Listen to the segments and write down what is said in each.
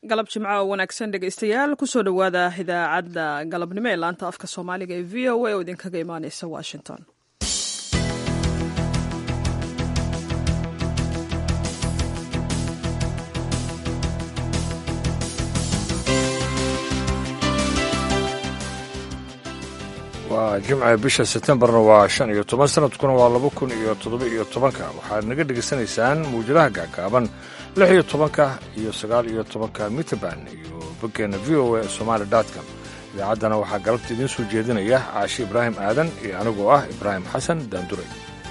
galab jimco oo wanaagsan dhegaystayaal kusoo dhowaada idaacadda galabnimo ee laanta afka soomaaliga ee v o a oo idinkaga imaaneysa washington waa jimca bisha setembarna waa shan iyo toban sanadkuna waa laba kun iyo toddoba iyo tobanka waxaad naga dhegaysanaysaan muwjadaha gaagaaban lix iyo tobanka iyo sagaal iyo tobanka mitrband iyo boggeena v o a somaali com idaacaddana waxaa galabta idiin soo jeedinaya caashi ibraahim aadan iyo anigoo ah ibraahim xasan daanduray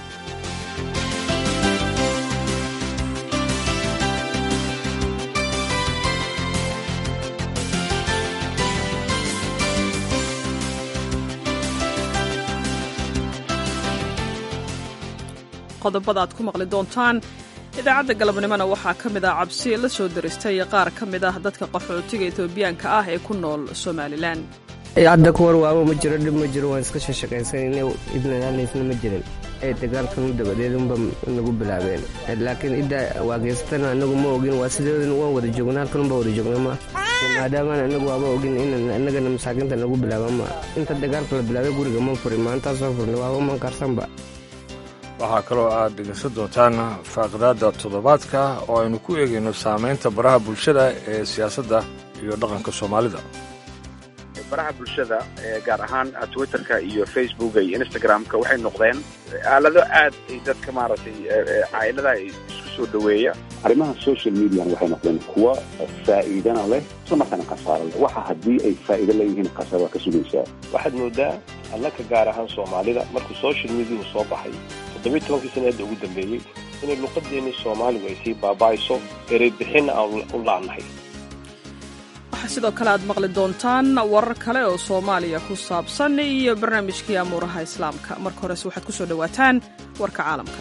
qodobada aad ku maqli doontaan idaacadda galabnimona waxaa ka mid ah cabsi la soo diristay qaar ka mid ah dadka qaxootiga etoobiyaanka ah ee ku nool somalilan hadda kuwar waabo ma jiro dhib ma jiro waan iska shashaqaysanayna ibnalaalaysna ma jirin ee dagaalkan dabadeedunba nagu bilaabeen laakiin idda waageysatana anagu ma ogin waa sideedun waan wada joognaa halkanunba wada joogna ma maadaamaan anagu waaba ogin in anagana masaakiinta nagu bilaaba ma inta dagaalka la bilaabay guriga ma furin maantaasoo furna waaba man karsanba waxaa kaloo aad dhegaysan doontaan faaqidaadda toddobaadka oo aynu ku eegayno saamaynta baraha bulshada ee siyaasadda iyo dhaqanka soomaalida baraha bulshada gaar ahaan twitterka iyo facebooka iyo instagramka waxay noqdeen aalado aad ay dadka maaragtay caa'iladaha isku soo dhoweeya arrimaha social median waxay noqdeen kuwa faa'iidana leh isla markaana khasaaro leh waxa haddii ay faa'iido leeyihiin khasaar waa ka sugaysaa waxaad moodaa allaka gaar ahaan soomaalida markuu social mediahu soo baxay toddobiy tobankii sanaada ugu dambeeyey inay luqadeennii soomaaligu ay sii baaba'ayso ereybixinna aan u la'nahay waxaa sidoo kale aad maqli doontaan warar kale oo soomaaliya ku saabsan iyo barnaamijkii amuuraha islaamka marka horese waxaad ku soo dhowaataan warka caalamka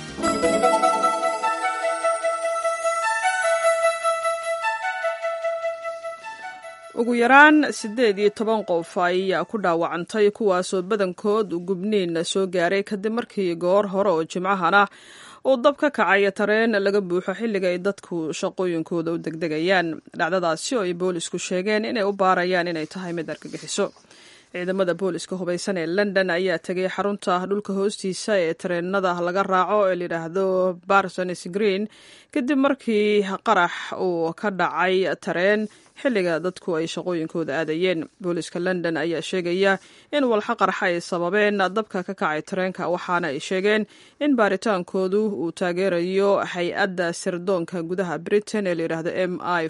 ugu yaraan siddeed iyo toban qof ayaa ku dhaawacantay kuwaasoo badankood gubniin soo gaaray kadib markii goor hore oo jimcahana uu dab ka kacay tareen laga buuxo xilliga ay dadku shaqooyinkooda u degdegayaan dhacdadaasi oo ay boolisku sheegeen inay u baarayaan inay tahay mid argagixiso ciidamada booliska hubaysan ee london ayaa tegay xarunta dhulka hoostiisa ee tareenada laga raaco ee layidhaahdo barsonis green kadib markii qarax uu ka dhacay tareen xilliga dadku ay shaqooyinkooda aadayeen booliska london ayaa sheegaya in walxa qarxa ay sababeen dabka ka kacay tareenka waxaana ay sheegeen in baaritaankoodu uu taageerayo hay-adda sirdoonka gudaha britain ee layidhaahdo m i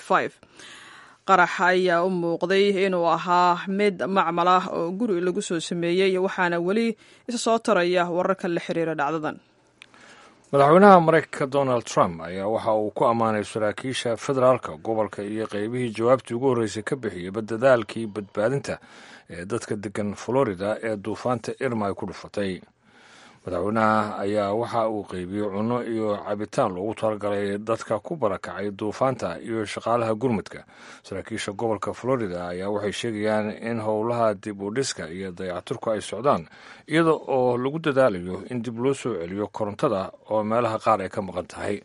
qarax ayaa u muuqday inuu ahaa mid macmal ah oo guri lagu soo sameeyey waxaana weli isa soo taraya wararka la xiriira dhacdadan madaxweynaha maraykanka donald trump ayaa waxa uu ku ammaanay saraakiisha federaalka gobolka iyo qeybihii jawaabtii ugu horreysay ka bixiyeyba dadaalkii badbaadinta ee dadka degan florida ee duufaanta irma ay ku dhufatay madaxweynaha ayaa waxa uu qeybiyey cunno iyo cabitaan loogu talagalay dadka ku barakacay duufaanta iyo shaqaalaha gurmudka saraakiisha gobolka florida ayaa waxay sheegayaan in howlaha dib u dhiska iyo dayacturku ay socdaan iyada oo lagu dadaalayo in dib loo soo celiyo korontada oo meelaha qaar ay ka maqan tahay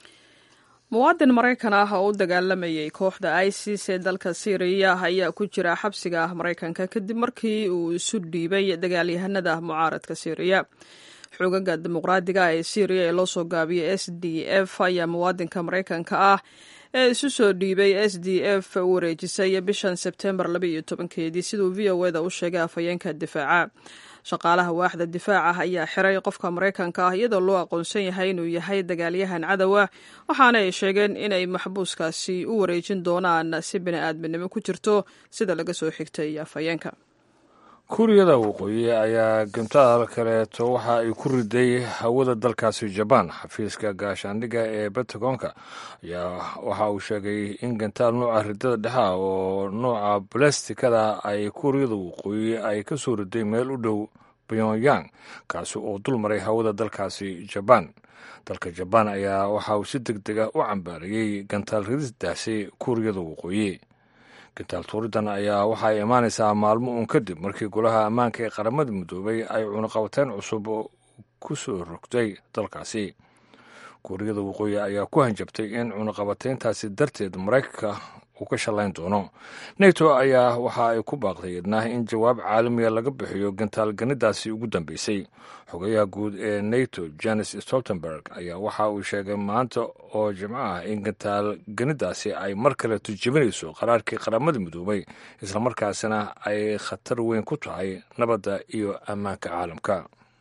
muwaadin maraykan ah oo u dagaalamayay kooxda isis ee dalka syriya ayaa ku jira xabsiga maraykanka kadib markii uu isu dhiibay dagaalyahanada mucaaradka syriya xoogaga dimuqraadiga ee syriya ee loo soo gaabiyay s d f ayaa muwaadinka maraykanka ah ee isu soo dhiibay s d f u wareejisay bishan sebtembar labaiyo tobankeedii siduu v o eda u sheegay afhayeenka difaaca shaqaalaha waaxda difaaca ayaa xiray qofka maraykanka ah iyadoo loo aqoonsan yahay inuu yahay dagaalyahan cadowa waxaana ay sheegeen inay maxbuuskaasi u wareejin doonaan si bini-aadminimo ku jirto sida laga soo xigtay afhayeenka kuuriyada waqooyi ayaa gantaal kaleeto waxa ay ku riday hawada dalkaasi jabaan xafiiska gaashaandhigga ee bentagonka ayaa waxa uu sheegay in gantaal nooca ridada dhexe ah oo nooca balestikada ay kuuriyada waqooyi ay ka soo riday meel u dhow pyongyang kaasi oo dul maray hawada dalkaasi jabaan dalka jabaan ayaa waxa uu si deg dega u cambaariyey gantaal rididaasi kuuriyada waqooyi gantaal tuuridan ayaa waxa ay imaanaysaa maalmo uun kadib markii golaha ammaanka ee qaramada midoobay ay cunaqabateyn cusub ku soo rogtay dalkaasi kuuriyada waqooyi ayaa ku hanjabtay in cunaqabateyntaasi darteed maraykanka uu ka shallayn doono neto ayaa waxa ay ku baaqday idnah in jawaab caalamiya laga bixiyo gantaalganidaasi ugu dambeysay xogayaha guud ee neto janes stoltenberg ayaa waxa uu sheegay maanta oo jimco ah in gantaalganidaasi ay mar kale turjibinayso qaraarkii qaramada midoobay islamarkaasina ay khatar weyn ku tahay nabadda iyo ammaanka caalamka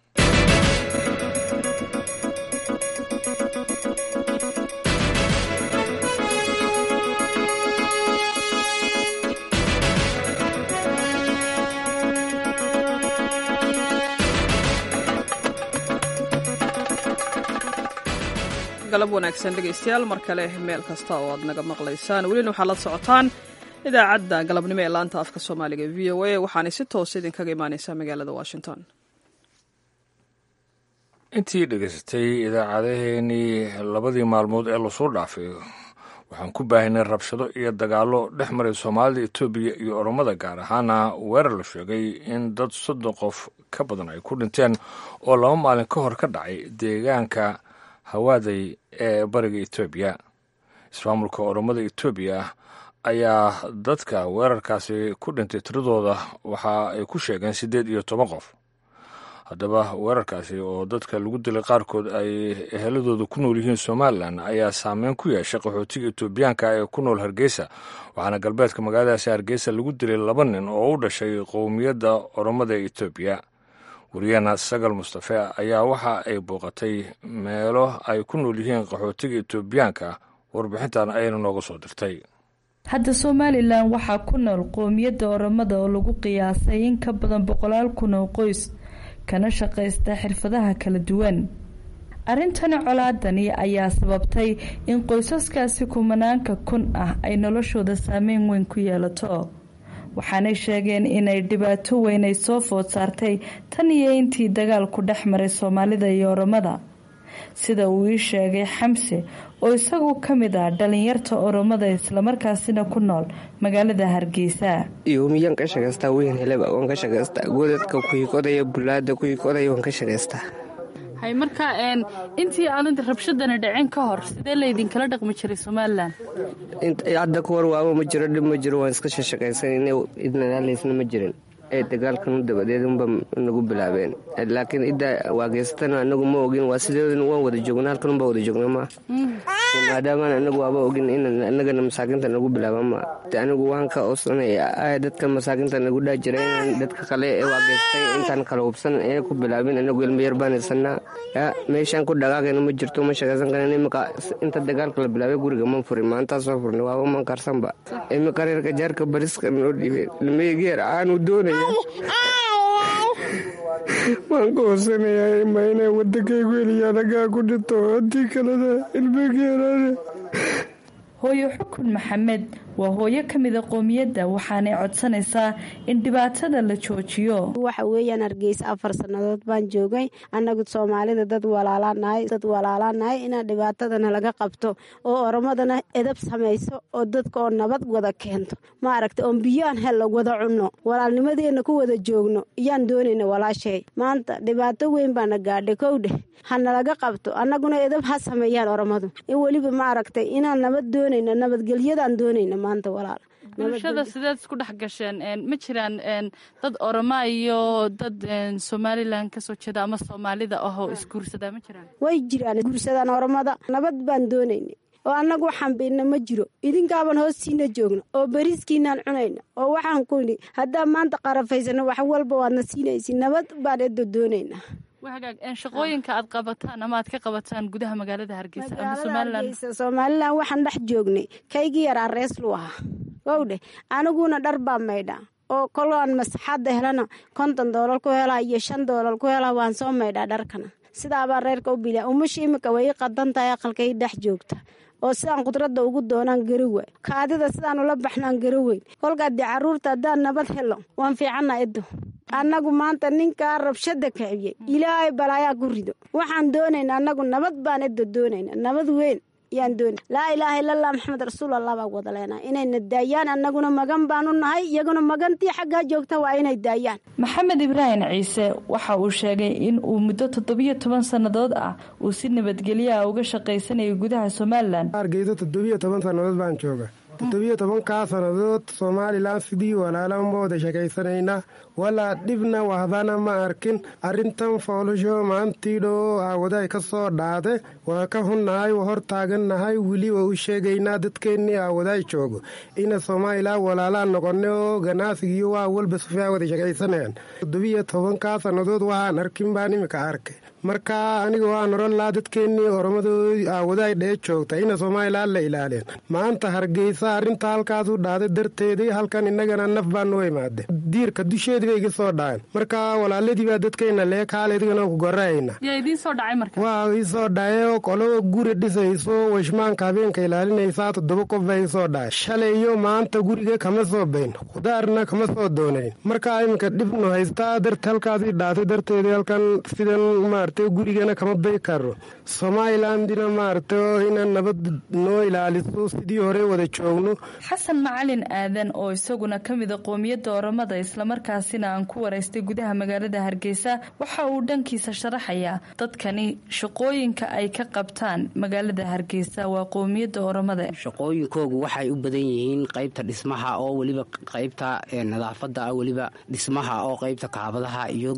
galab wanaagsan dhegaystayaal mar kale meel kasta oo aad naga maqlaysaan welina waxaad la socotaan idaacadda galabnimo ee laanta afka soomaaliga v o a waxaanay si toos idinkaga imaaneysaa magaalada washington intii dhegaysatay idaacadaheenii labadii maalmood ee lasoo dhaafay waxaan ku baahinay rabshado iyo dagaallo dhex maray soomaalida etoobiya iyo oromada gaar ahaana weerar la sheegay in dad soddon qof ka badan ay ku dhinteen oo laba maalin ka hor ka dhacay deegaanka hawaaday ee bariga etoobiya ismaamulka oromada etoobiya ayaa dadka weerarkaasi ku dhintay tiradooda waxa ay ku sheegeen siddeed iyo toban qof haddaba weerarkaasi oo dadka lagu dilay qaarkood ay eheladooda ku nool yihiin somalilan ayaa saameyn ku yeeshay qaxootiga etoobiyaanka ee ku nool hargeysa waxaana galbeedka magaaladaasi hargeysa lagu dilay laba nin oo u dhashay qowmiyadda oromada ee etoobiya wariyahena sagal mustafe ayaa waxa ay booqatay meelo ay ku nool yihiin qaxootiga etoobiyaanka warbixintan ayayna nooga soo dirtay hadda somalilan waxaa ku nool qowmiyadda oromada oo lagu qiyaasay in ka badan boqolaal kun oo qoys kana shaqaysta xirfadaha kala duwan arrintani colaadani ayaa sababtay in qoysaskaasi kumanaanka kun ah ay noloshooda saameyn weyn ku yeelato waxaanay sheegeen inay dhibaato weyn ay soo food saartay tan iyo intii dagaalku dhex maray soomaalida iyo oromada sida uu ii sheegay xamse oo isagu ka mid ah dhalinyarta oromada islamarkaasina ku nool magaalada hargeysa yoomiyan ka shaqaystaa weyn heleba waan ka shaqaystaa godadka kuhikodaya bulaada kuhikodaya waan ka shaqaystaa hay marka intii aanad rabshadani dhicin ka hor sidee laydinkala dhaqmi jiray somalilan hadda ka hor waaba ma jiro dhib ma jiro waan iska shashaqaysan idnalaysna ma jirin ee dagaalkan dabadeed unba nagu bilaabeen laakiin idda waageysatana anagu ma ogin waa sideedana waan wada joogna halkan unba wada joogna ma maadaamaan anagu waaba ogin in anagana masaakinta nagu bilaaba ma anigu waan ka osanaya dadka masaakinta nagu dhaa jira inaan dadka kale ee waageystay intaan kala hubsan ee ku bilaabin anagu ilma yar baan haysanaa meeshaan ku dhagaagayna ma jirto ma shaqaysan karan imika inta dagaalka la bilaabay guriga ma furin maantaa soo furnay waaba man karsanba imika reerka jaarka bariska noo dhiibay ilmayegeer aanu doonay waan ka hoosanayaa ma inay wadankaygu heliya anagaa ku dhinto haddii kalena ilmageerane hooyo xukun maxamed waa hooyo ka mida qoomiyadda waxaanay codsanaysaa in dhibaatada la joojiyo waxa weeyaan hargeysa afar sannadood baan joogay annagu soomaalida dad walaalaanahay dad walaalaanahay inaan dhibaatadana laga qabto oo oromadana edab samayso oo dadka oo nabad wada keento ma aragta oon biyoaan hel wada cunno walaalnimadeenna ku wada joogno iyaan doonayna walaashay maanta dhibaato weyn baana gaadhay kowdheh hanalaga qabto annaguna edab ha sameeyaan oromadu in weliba ma aragtay inaan nabad doonayna nabadgelyadaan doonayna maanta walaal bulshada sideed isku dhex gasheen ma jiraan dad oroma iyo dad somalilan kasoo jeeda ama soomaalida ahoo isguursadaa ma jiraan way jiraan guursadaan oromada nabad baan doonayna oo annagu waxaan bayna ma jiro idinkaaban hoostiina joogna oo bariiskiinaan cunayna oo waxaan kuni haddaan maanta qarafaysano wax walba waadna siinaysi nabad baan edo doonaynaa hagaag shaqooyinka aad qabataan ama aad ka qabataan gudaha magaalada hargeysa ama somalilan somalilan waxaan dhex joognay kaygii yaraa reeslu ahaa wowdheh aniguna dhar baa maydhaa oo koloaan masaxaadda helana konton doolal ku helaa iyo shan doolal ku helaa waan soo maydhaa dharkana sidaabaa reerka u bilaa umasha imika way i qadan tahay aqalkay dhex joogta oo sidaan khudradda ugu doonaan garowa kaadida sidaan ula baxnaan garoweyn kolkaa dee caruurta haddaan nabad helo waan fiicanna edo annagu maanta ninkaa rabshada kiciyey ilaahay balaayaa ku rido waxaan doonayna annagu nabad baan edo doonayna nabad weyn yaan doona laa ilaaha illallah maxamed rasuulallah baa wada leenaha inayna daayaan annaguna magan baanu nahay iyaguna magantii xaggaa joogta waa inay daayaan maxamed ibraahim ciise waxa uu sheegay in uu muddo toddobiyo toban sannadood ah uu si nabadgelyo ah uga shaqaysanayay gudaha somalilan hargeysa toddobiyo toban sannadood baan jooga toddobiyo tobankaa sannadood somalilan sidii walaalan ma wada sheekaysanaynaa walaa dhibna wahdana ma arkin arrintan foolasho maantiidhoo aawaday ka soo dhaade waa ka hunnahay waa hor taagannahay weli waa u sheegaynaa dadkeennii aawaday joogo ina somalilan walaalaan noqonay oo ganacsigiiyo waa walba sufaa wada sheekaysanayaan toddobiyo tobankaa sannadood waxaan arkin baan imika arkay marka aniga waan oran lahaa dadkeennii oromadooda aawaday dhee joogta ina somalilan la ilaalien maanta hargeysa arrinta halkaas u dhaaday darteedii halkan innagana naf baa noo imaade diirka dusheedii bay iga soo dhaceen marka walaaladii baa dadkeenna lee kaaledigana ku gorahayna yaa idiin soo dhacay marka waa ii soo dhacay oo qolada guri dhisayso washmaanka habeenka ilaalinaysaa toddoba qof baa ii soo dhacay shalay iyo maanta guriga kama soo bayn khudaarna kama soo doonayn marka iminka dhibnu haystaa darta halkaasii dhaatay darteedii halkan sidan maaragtay gurigana kama bay karo somalilandina maaragtay ina nabad noo ilaaliso sidii hore wada joogno xasan macalin aadan oo isaguna ka mida qoomiyadda oromada islamarkaasina aan ku waraystay gudaha magaalada hargeysa waxa uu dhankiisa sharaxayaa dadkani shaqooyinka ay ka qabtaan magaalada hargeysa waa qoomiyadda oromada shaqooyinkoogu waxay u badan yihiin qaybta dhismaha oo weliba qaybta nadaafada weliba dhismaha oo qaybta kaabadaha iyo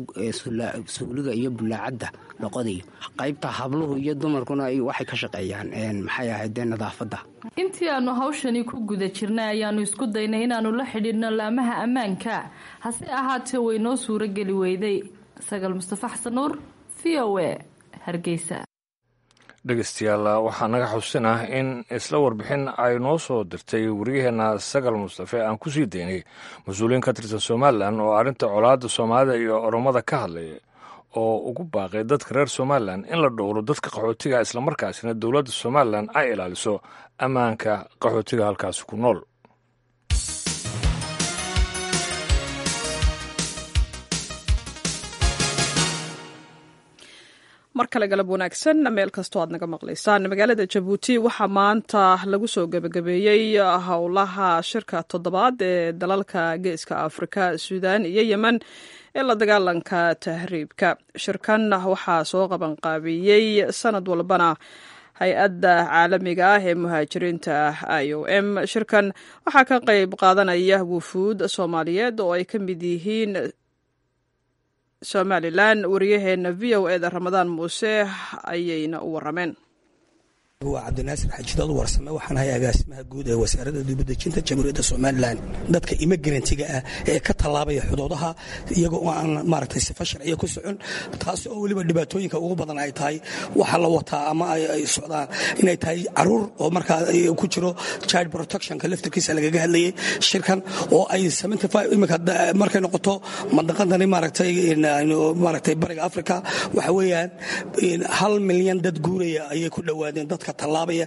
suuliga iyo bulaacadda dhoqodiyo qaybta habluhu iyo dumarkuna waxay ka shaqeeyaan maxay ahaydee nadaafadda intii aanu hawshani ku guda jirnay ayaanu isku daynay inaannu la xidhiidhno laamaha ammaanka hase ahaatee way noo suurogeli weyday sagaal mustafa xasan nuur v o a hargeysa dhegeystayaal waxaa naga xusinah in isla warbixin ay noo soo dirtay wariyaheenna sagal mustafe aan ku sii daynay mas-uuliyiin ka tirsan somalilan oo arrinta colaadda soomaalida iyo oromada ka hadlaya oo ugu baaqay dadka reer somalilan in la dhowro dadka qaxootiga islamarkaasina dowladda somalilan ay ilaaliso ammaanka qaxootiga halkaasi ku nool mar kale galab wanaagsan meel kastoo aad naga maqlaysaan magaalada jabuuti waxaa maanta lagu soo gebagabeeyey howlaha shirka toddobaad ee dalalka geeska afrika suudaan iyo yemen ee la dagaalanka tahriibka shirkan waxaa soo qabanqaabiyey sanad walbana hay-adda caalamiga ah ee muhaajiriinta i o m shirkan waxaa ka qayb qaadanaya wufuud soomaaliyeed oo ay ka mid yihiin somalilan wariyaheena v o eda ramadaan muuse ayayna u warameen waa cabdinaasir xajidood warsame waxaan ahay agaasimaha guud ee wasaaradda dibadejinta jamhuuriyadda somalilan dadka imigrantiga ah ee ka tallaabaya xuduudaha iyaga oo aan maaragtay sifa sharciya ku socon taas oo weliba dhibaatooyinka ugu badan ay tahay waxa la wataa ama ay socdaan inay tahay caruur oo markaa ku jiro child protectionka laftirkiisa lagaga hadlayay shirkan oo ay imika markay noqoto mandaqadani maaragtay maaragtay bariga africa waxa weeyaan hal milyan dad guuraya ayay ku dhowaadeen dadka tallaabaya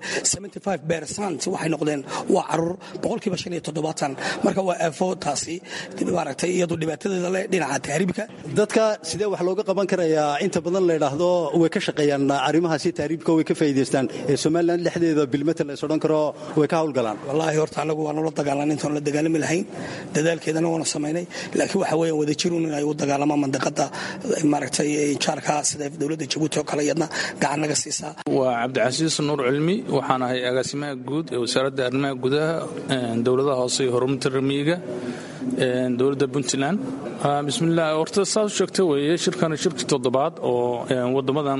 waxay noqdeen waa caruur boqolkiiba shan iyo toddobaatan marka waa aafo taasi maaragtay iyadu dhibaatadeeda leh dhinaca tahriibka dadka sidee wax looga qaban karayaa inta badan la yidhaahdo way ka shaqeeyaan arrimahaasi tahriibka way ka faa'iidaystaan ee somalilan dhexdeeda bilmata la is odhan karo way ka hawlgalaan wallaahi horta anagu waanu la dagaalan intaan la dagaalami lahayn dadaalkeedana waanu samaynay laakiin waxa weeyaan wadajirun in ay u dagaalamaan mandaqada maaragtay jaarka sida dowladda jabuuti oo kale iyadna gacan naga siisaa waa cabdicasiis nuur cilmi waxaan ahay agaasimaha guud ee wasaaradda arrimaha gudaha dowladaha hoose iyo horumarinta ramiyiga dowladda puntland bismillaah horta saas u sheegta weeye shirkan shirkii toddobaad oo wadamadan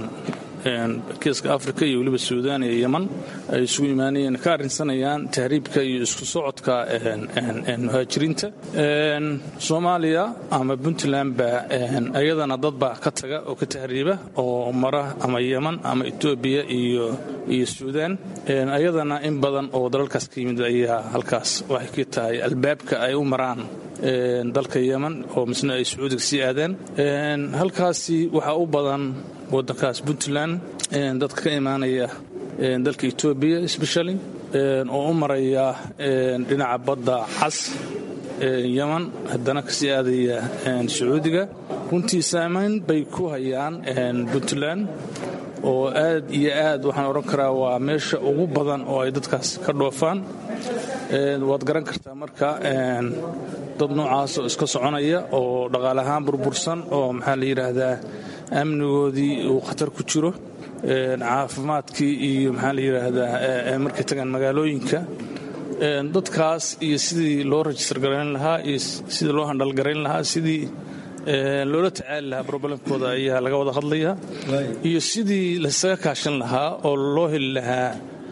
geeska afrika iyo weliba suudaan iyo yeman ay isugu imaanayeen ka arrinsanayaan tahriibka iyo isku socodka muhaajiriinta soomaaliya ama puntland baa ayadana dad baa ka taga oo ka tahriiba oo mara ama yeman ama etoobiya iyo iyo suudaan ayadana in badan oo dalalkaas ka yimid ayaa halkaas waxay ka tahay albaabka ay u maraan dalka yeman oo misna ay sacuudiga sii aadeen halkaasi waxaa u badan wadankaas puntland dadka ka imaanaya dalka etoobiya specially oo u maraya dhinaca badda cas yeman haddana kasii aadaya sacuudiga runtii saamayn bay ku hayaan puntland oo aad iyo aad waxaan odhan karaa waa meesha ugu badan oo ay dadkaas ka dhoofaan waad garan kartaa marka dad noocaas oo iska soconaya oo dhaqaale ahaan burbursan oo maxaa la yidhaahdaa amnigoodii uu khatar ku jiro caafimaadkii iyo maxaa la yidhaahdaa markay tagaan magaalooyinka dadkaas iyo sidii loo rajistar garayn lahaa iyo sidii loo handhalgarayn lahaa sidii loola tacaali lahaa brobalemkooda ayaa laga wada hadlaya iyo sidii laysaga kaashan lahaa oo loo heli lahaa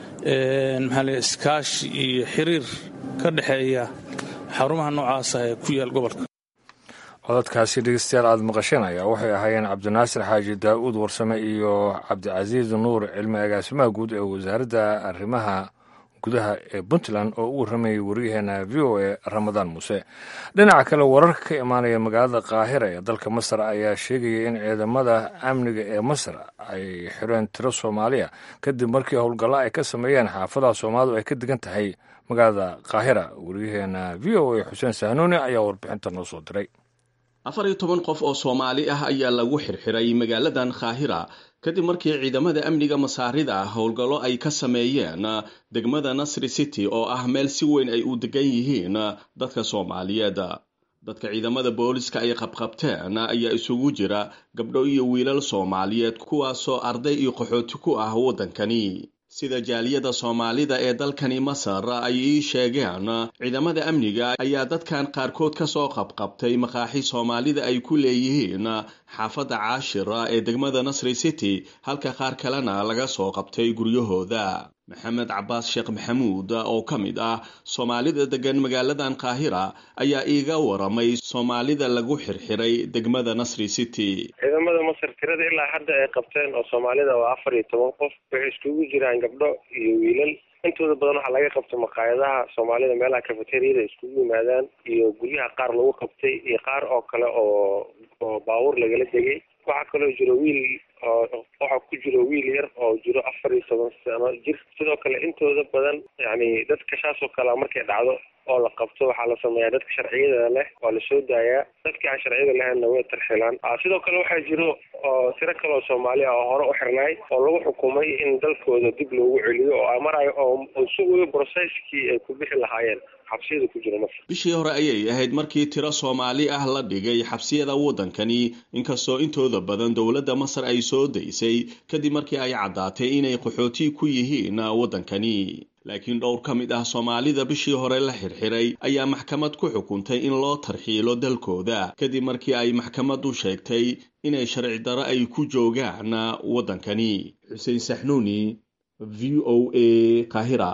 maxaa le iskaashi iyo xiriir ka dhexeeya xarumaha noocaasa ee ku yaal gobolka cododkaasi dhegeystayaal aada maqasheen ayaa waxay ahaayeen cabdinaasir xaaji daa'uud warsame iyo cabdicasiis nuur cilmi agaasimaha guud ee wasaaradda arrimaha gudaha ee puntland oo u warramayay waryaheena v o a ramadaan muuse dhinaca kale wararka ka imaanaya magaalada qaahira ee dalka masar ayaa sheegaya in ciidamada amniga ee masar ay xireen tiro soomaaliya kadib markii howlgallo ay ka sameeyeen xaafadaha soomaalidu ay ka degan tahay magaalada qaahira waryaheena v o a xuseen sahnuuni ayaa warbixinta noo soo diray afar iyo toban qof oo soomaali ah ayaa lagu xirxiray magaaladan khaahira kadib markii ciidamada amniga masaarida howlgallo ay ka sameeyeen degmada nasri city oo ah meel si weyn ay u degan yihiin dadka soomaaliyeed dadka ciidamada booliska ay qabqabteen ayaa isugu jira gabdho iyo wiilal soomaaliyeed kuwaasoo arday iyo qaxooti ku ah waddankani sida jaaliyada soomaalida ee dalkani masar ay ii sheegeen ciidamada amniga ayaa dadkan qaarkood ka soo qabqabtay maqaaxi soomaalida ay ku leeyihiin xaafadda caashira ee degmada nasri city halka qaar kalena laga soo qabtay guryahooda maxamed cabaas sheekh maxamuud oo ka mid ah soomaalida degan magaaladan qaahira ayaa iiga waramay soomaalida lagu xirxiray degmada nasri city ciidamada masar tirada ilaa hadda ay qabteen oo soomaalida waa afar iyo toban qof waxay iskugu jiraan gabdho iyo wiilal intooda badan waxaa laga qabtay maqaayadaha soomaalida meelaha cafeteriyada iskugu yimaadaan iyo guryaha qaar lagu qabtay iyo qaar oo kale oo oo baabuur lagala degay waxaa kaloo jiro wiil waxaa ku jiro wiil yar oo jiro afar iyo toban sano jir sidoo kale intooda badan yani dadka saasoo kalea markay dhacdo oo la qabto waxaa la sameeyaa dadka sharciyada leh waa lasoo daayaa dadkii aan sharciyada lahaynna way tarxilaan sidoo kale waxaa jiro oo tiro kale oo soomaali ah oo hore u xirnaay oo lagu xukumay in dalkooda dib loogu celiyo oo marayo oo sugayo broseskii ay ku bixi lahaayeen xabsiyada ku jira masar bishii hore ayay ahayd markii tiro soomaali ah la dhigay xabsiyada waddankani inkastoo intooda badan dowladda masar ay soo daysay kadib markii ay caddaatay inay qaxooti ku yihiin waddankani laakiin dhowr ka mid ah soomaalida bishii hore la xirxiray ayaa maxkamad ku xukuntay in loo tarxiilo dalkooda kadib markii ay maxkamaddu sheegtay inay sharci daro ay ku joogaan waddankani xuseen saxnuuni v o a kahira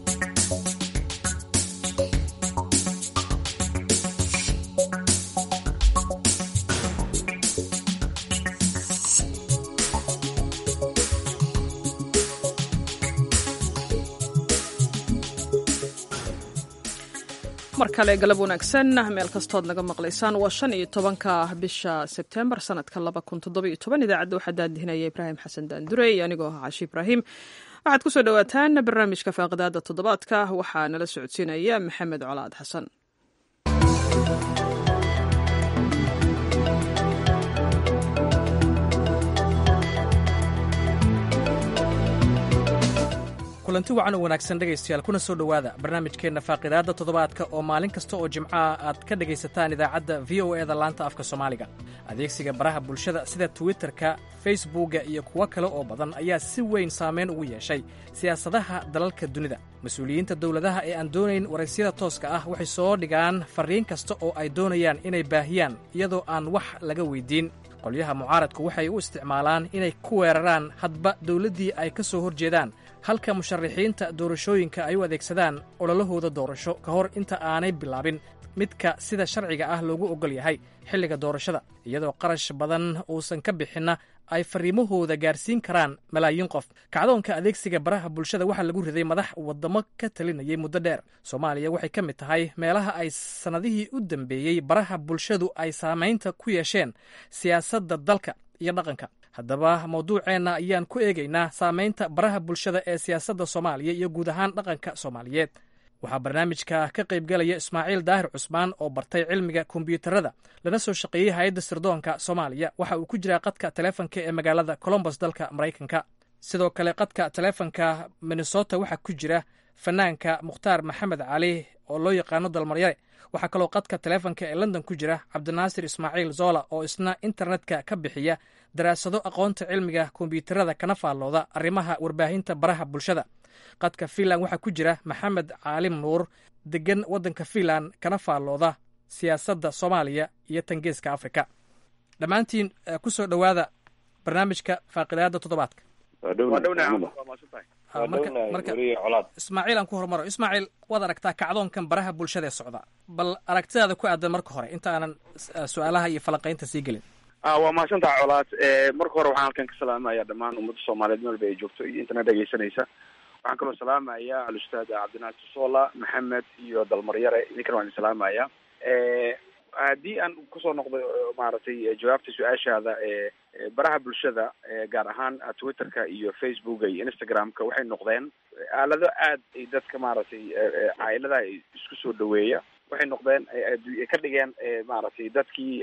mar kale galab wanaagsan meel kastood naga maqlaysaan waa shan iyo tobanka bisha sebtembar sanadka laba kun toddoba iyo toban idaacadda waxaa daadihinaya ibraahim xasan daandurey anigoo ah cashi ibraahim waxaad ku soo dhowaataan barnaamijka faaqidaada toddobaadka waxaa nala socodsiinaya maxamed colaad xasan kulanti wacan oo wanaagsan dhegaystayaal kuna soo dhowaada barnaamijkeenna faaqidaadda toddobaadka oo maalin kasta oo jimcaha aad ka dhegaysataan idaacadda v o eda laanta afka soomaaliga adeegsiga baraha bulshada sida twitterka facebookga iyo kuwo kale oo badan ayaa si weyn saamayn ugu yeeshay siyaasadaha dalalka dunida mas-uuliyiinta dowladaha ee aan doonayn waraysiyada tooska ah waxay soo dhigaan farriin kasta oo ay doonayaan inay baahiyaan iyadoo aan wax laga weyddiin qolyaha mucaaradku waxay u isticmaalaan inay ku weeraraan hadba dowladdii ay ka soo hor jeedaan halka musharaxiinta doorashooyinka ay u adeegsadaan ololahooda doorasho ka hor inta aanay bilaabin midka sida sharciga ah loogu oggol yahay xilliga doorashada iyadoo qarash badan uusan ka bixinna ay farriimahooda gaarsiin karaan malaayiin qof kacdoonka adeegsiga baraha bulshada waxaa lagu riday madax waddamo ka talinayay muddo dheer soomaaliya waxay ka mid tahay meelaha ay sannadihii u dambeeyey baraha bulshadu ay saamaynta ku yeesheen siyaasadda dalka iyo dhaqanka haddaba mawduuceenna ayaan ku eegaynaa saamaynta baraha bulshada ee siyaasadda soomaaliya iyo guud ahaan dhaqanka soomaaliyeed waxaa barnaamijka ka qaybgalaya ismaaciil daahir cusmaan oo bartay cilmiga kombiyuutarada lana soo shaqeeyey hay-adda sirdoonka soomaaliya waxa uu ku jiraa qadka taleefonka ee magaalada colombos dalka maraykanka sidoo kale qadka taleefonka minnesota waxaa ku jira fanaanka mukhtaar maxamed cali oo loo yaqaano dalmaryare waxaa kaloo qadka taleefonka ee london ku jira cabdinaasir ismaaciil zola oo isna internetka ka bixiya daraasado aqoonta cilmiga kombiyuutarada kana faallooda arrimaha warbaahinta baraha bulshada qadka fiinland waxaa ku jira maxamed caalim nuur degan waddanka fiinland kana faallooda siyaasadda soomaaliya iyo tangeeska afrika dhammaantiin ku soo dhowaada barnaamijka faaqidaada toddobaadka ismaaciil aan ku horumaro ismaaciil waad aragtaa kacdoonkan baraha bulshada ee socda bal aragtidaada ku aadan marka hore inta aanan su-aalaha iyo falanqaynta sii gelin waa mahadsantaha colaad marka hore waxaan halkan ka salaamaya dhammaan ummadda soomaaliyeed meel ba ay joogto iyo intana dhegaysanaysa waxaan kaloo salaamaya alustaad cabdinaasir sola maxamed iyo dalmaryare idinkana waan idin salaamaya haddii aan kusoo noqdo maaragtay jawaabta su-aashaada baraha bulshada gaar ahaan twitterka iyo facebooka iyo instagramka waxay noqdeen aalado aad ay dadka maaragtay cailadaha isku soo dhaweeya waxay noqdeen ka dhigeen maaragtay dadkii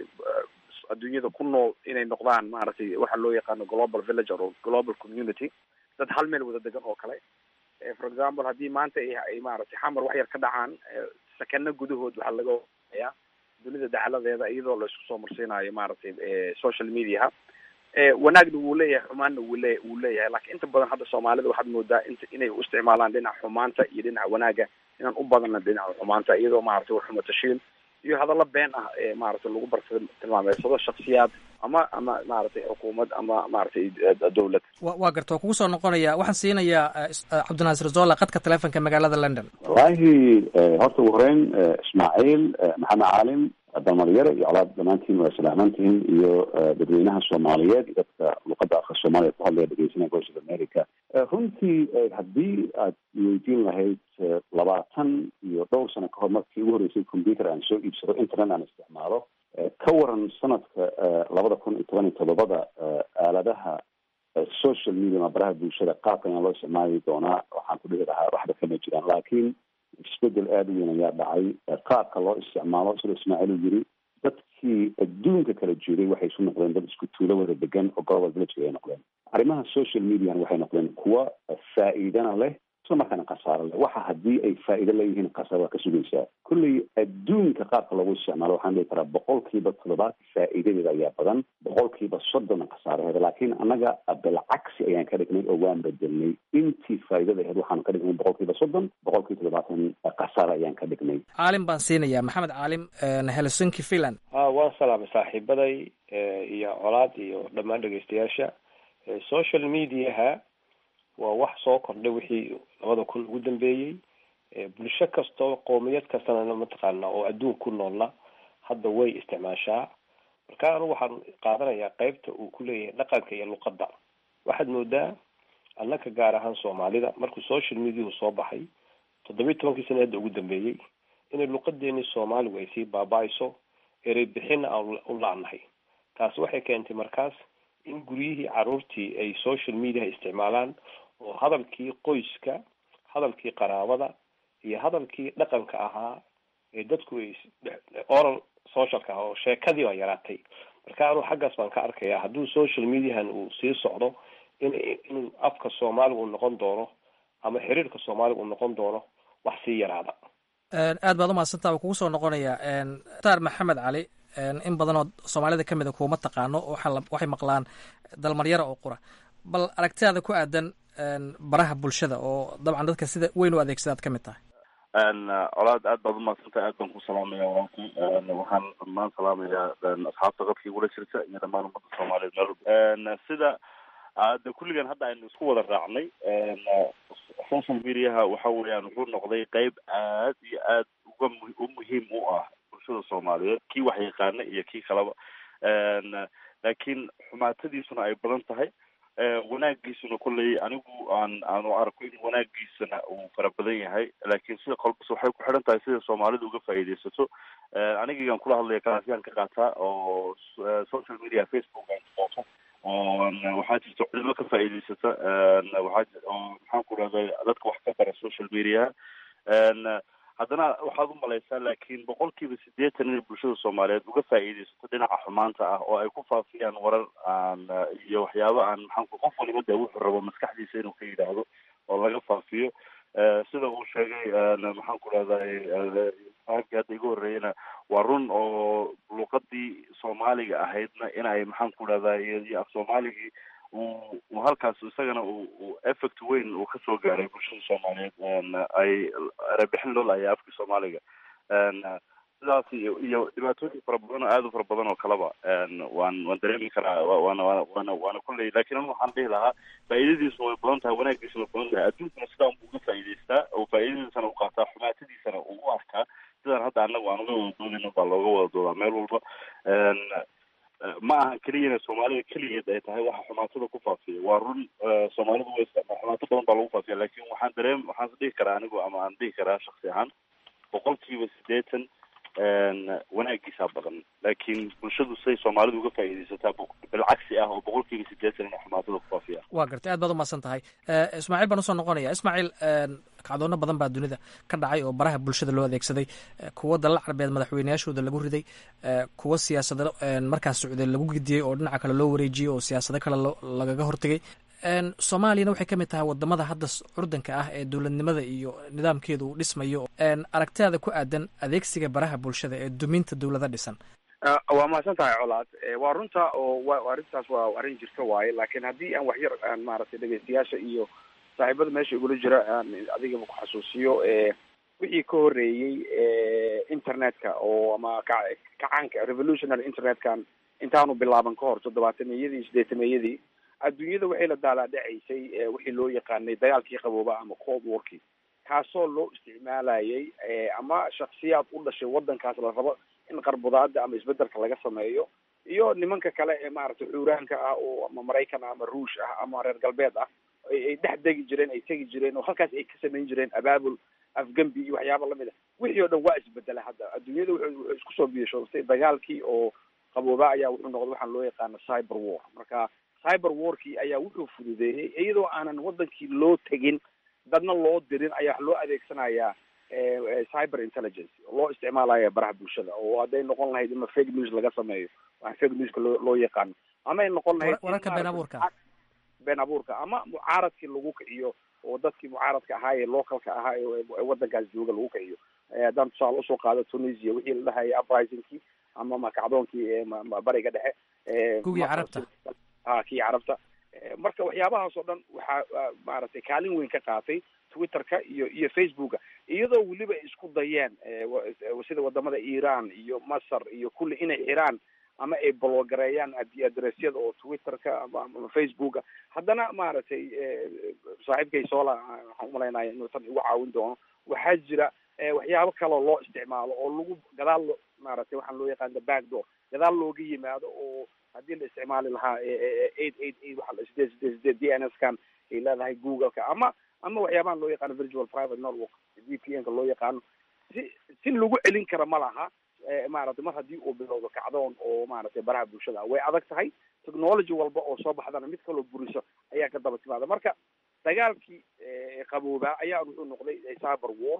adduunyada ku nool inay noqdaan maaragtay waxa loo yaqaano global villager or global community dad hal meel wada degan oo kale for example haddii maanta ay maaragtay xamar wax yar ka dhacaan sakano gudahood waxaa laga ya dunida dacaladeeda iyadoo la isku soo marsiinayo maaragtay social mediaha wanaagna wuu leeyahay xumaanna wuu le wuu leeyahay lakiin inta badan hadda soomaalida waxaad moodaa int inay u isticmaalaan dhinaca xumaanta iyo dhinaca wanaaga inaan u badanna dhinaca xumaanta iyadoo maaragtay waxuma tashiil iyo hadallo been ah ee maaragtay lagu bar tilmaameysado shaksiyaad ama ama maaragtay xukuumad ama maaragtay dowlad waa garta waa kugu soo noqonaya waxaan siinayaa cabdinaasir zola qadka telefonka magaalada london wallaahi horta ugu horeyn ismaaciil maxamed caalim dalmaryare iyo colaad dhammaantiin waa salaamantihin iyo dadweynaha soomaaliyeed iyo dadka luqadda afka soomaaliya ku hadlaya dhegeysanaya voice of america runtii haddii aad weydiin lahayd labaatan iyo dhowr sano kahor markii ugu horreysay computer aan soo iibsado internet aan isticmaalo ka waran sanadka labada kun iyo toban iyo todobada aaladaha social media ama baraha bulshada qaabkan ayaa loo isticmaali doonaa waxaan ku dhihi lahaa waxba kama jiraan laakiin isbedel aada u weyn ayaa dhacay qaabka loo isticmaalo sida ismaaciil uu yiri dadkii adduunka kala joogay waxay isu noqdeen dad isku tuulo wada degan oo global village ay noqdeen arrimaha social mediana waxay noqdeen kuwa faa'iidana leh isla markaana khasaaro leh waxa haddii ay faa'iido leeyihiin khasaaro waa ka sugaysaa kulley adduunka qaabka loogu isticmaalo waxaan dhihi karaa boqolkiiba toddobaad faa'iidadeeda ayaa badan boqolkiiba soddonna khasaaraheeda laakiin annaga bilcagsi ayaan ka dhignay oo waan bedelnay intii faa'iidada aheyd waxaan ka dhignay boqolkiiba soddon boqolkiiba toddobaatan khasaaro ayaan ka dhignay caalim baan siinayaa maxamed caalim helsinki finland a waan salaamay saaxiibaday iyo colaad iyo dhammaan dhegeystayaasha social mediaha waa wax soo kordhay wixii labada kun ugu dambeeyey bulsho kastoo qoomiyad kastana mataqaana oo adduun ku noolna hadda way isticmaashaa marka anigu waxaan qaadanayaa qeybta uu ku leeyahay dhaqanka iyo luqadda waxaad moodaa annaka gaar ahaan soomaalida markuu social mediahu soo baxay toddobiyi tobankii sana hadda ugu dambeeyey inay luqadeeni soomaaligu ay sii baaba-ayso erey bixina aan u la-nahay taasi waxay keentay markaas in guryihii caruurtii ay social mediaha isticmaalaan oo hadalkii qoyska hadalkii qaraabada iyo hadalkii dhaqanka ahaa ee dadku ay oral socialka ah oo sheekadii baa yaraatay marka anuu xaggaas baan ka arkayaa hadduu social mediahan uu sii socdo in inuu afka soomaaliga uu noqon doono ama xiriirka soomaaliga uu noqon doono wax sii yaraada aad baad umahadsantaa waa kugu soo noqonaya taar maxamed cali in badan oo soomaalida ka mid a kuuma taqaano waxay maqlaan dalmaryara oo qura bal aragtidaada ku aadan baraha bulshada oo dabcan dadka sida weyn u adeegsadaad ka mid tahay colaad aad baad umahadsantahay aad baan ku salaamaya walaalki waxaan dhammaan salaamayaa asxaabta qadka igula jirta iyo dhammaan ummadda soomaaliyeed meel sida de kulligan hadda aynu isku wada raacnay social mediaha waxa weeyaan wuxuu noqday qeyb aad iyo aad uga u muhiim u ah bulshada soomaaliyeed kii wax yaqaana iyo kii kaleba laakiin xumaatadiisuna ay badan tahay wanaagiisuna kolley anigu aan aanu arko in wanaagiisana uu fara badan yahay laakiin sida kolbas waxay ku xidhan tahay sida soomaalidu uga faa'iidaysato anigigan kula hadlaya kalaasiyaan ka qaataa oo social media facebook aan qooto waxaa jirta culimo ka faa'iidaysata waxaa oo maxaan ku rahday dadka wax ka bara social media haddana waxaad u malaysaa laakiin boqolkiiba siddeetan inay bulshada soomaaliyeed uga faa'iidaysato dhinaca xumaanta ah oo ay ku faafiyaan warar aan iyo waxyaabo aan maxaan ku qof waliba dee wuxuu rabo maskaxdiisa inuu ka yidhaahdo oo laga faafiyo sida uu sheegay maxaan ku rahday aagii hadda iga horreeyana waa run oo luqadii soomaaliga ahaydna in ay maxaan ku rahday iyo af soomaaligii uu halkaas isagana uu uu effect weyn uu kasoo gaaray bulshada soomaaliyeed ay erebixin loo laayay afka soomaaliga sidaas iyo iyo dhibaatooyin fara badan oo aada u fara badan oo kaleba waan waan dareemi karaa waana waana waana waana kulley lakin anu waxaan dhihi lahaa faa'iidadiisu way badan tahay wanaagiisuna way badan tahay adduunkuna sidaa unbuu uga faa'iidaystaa oo faa'iidadiisana u qaataa xumaatadiisana uu u arkaa sidaan hadda annagu aan uga wada doodayno baa looga wada doodaa meel walba ma aha keliya inay soomaalida keligeed ay tahay waxa xumaatada ku faafiya waa run soomaalidu way isticmaa xumaato badan baa lagu faafiya lakin waxaan dareem waxaan is dhihi karaa anigu ama aan dhihi karaa shaksi ahaan boqolkiiba siddeetan wanaagiisaa badan laakiin bulshadu siday soomaalidu uga faa'iidaysataa bilcagsi ah oo boqolkiiba siddeetan inay xumaatada ku faafiya waa gartay aad baad umahadsan tahay ismaaciil baan usoo noqonaya ismaaciil kacdoono badan baa dunida ka dhacay oo baraha bulshada loo adeegsaday kuwa dalal carbeed madaxweyneyaashooda lagu riday kuwa siyaasado markaas socday lagu gidiyey oo dhinaca kale loo wareejiyey oo siyaasado kale lagaga hortegay soomaaliyana waxay ka mid tahay wadamada hadda curdanka ah ee dowladnimada iyo nidaamkeeda uu dhismayo aragtidaada ku aadan adeegsiga baraha bulshada ee duminta dowlada dhisan waa mahadsan tahay colaad waa runta oo wa arrintaas waa arrin jirta waaye laakiin haddii aan waxyar aan maaragtay dhegeystayaasha iyo saaxiibada meesha igula jira aan adigaba ku xasuusiyo wixii ka horeeyey internetka oo ama kacaanka revolutionary internetkan intaanu bilaaban ka hor toddobaatameyadii sideetameeyadii adduunyada waxay la daalaadhacaysay wixii loo yaqaanay dagaalkii qabooba ama cold warkii kaasoo loo isticmaalayay ama shaksiyaad u dhashay waddankaas la rabo in qarbudaada ama isbedelka laga sameeyo iyo nimanka kale ee maaragtay xuuraanka ah oo ama maraykan ah ama ruush ah ama reer galbeed ah ay dhex degi jireen ay tegi jireen oo halkaas ay ka samayn jireen abaabul afgembi iyo waxyaaba lamid ah wixii oo dhan waa isbedela hadda adduunyada wuxuu wuxuu isku soo biishoostay dagaalkii oo qabooba ayaa wuxuu noqday waxaan loo yaqaano cyber war marka cyber warkii ayaa wuxuu fududeeyey iyadoo aanan wadankii loo tegin dadna loo dirin ayaa wax loo adeegsanayaa cyber intelligence loo isticmaalaya baraha bulshada oo hadday noqon lahayd ima fake news laga sameeyo waxa fake newska loo loo yaqaano ama ay noqon lahayd wararka been abuurka been abuurka ama mucaaradkii lagu kiciyo oo dadkii mucaaradka ahaa ee localka ahaa ee wadankaas jooga lagu kiciyo haddaan tusaale usoo qaado tunisia wixii la dhahaya uprisingkii ama makacdoonkii bariga dhexe gugii carabta ha kii carabta marka waxyaabahaas oo dhan waxaa maaragtay kaalin weyn ka qaatay twitterka iyo iyo facebooka iyadoo weliba ay isku dayeen sida wadamada iran iyo masar iyo kulli inay xiraan ama ay bologareeyaan adressyada oo twitterka ama facebooka haddana maaragtay saaxiibkay sola waxaan umalaynaya inuu tan igu caawin doono waxaa jira waxyaabo kaloo loo isticmaalo oo lagu gadaal maaragtay waxaan loo yaqaana backdoor gadaal looga yimaado oo haddii la isticmaali lahaa eight eight eight waxa sideed sideed sideed d n s kan ay leedahay googleka ama ama waxyaabahan loo yaqaano virtual private network v p n ka loo yaqaano si si lagu celin kara ma laha maaragtay mar haddii uu bilowdo kacdoon oo maaragtay baraha bulshada way adag tahay technology walba oo soo baxdana mid kaloo buriso ayaa ka daba timaada marka dagaalkii qaboobaa ayaa wuxuu noqday cyber war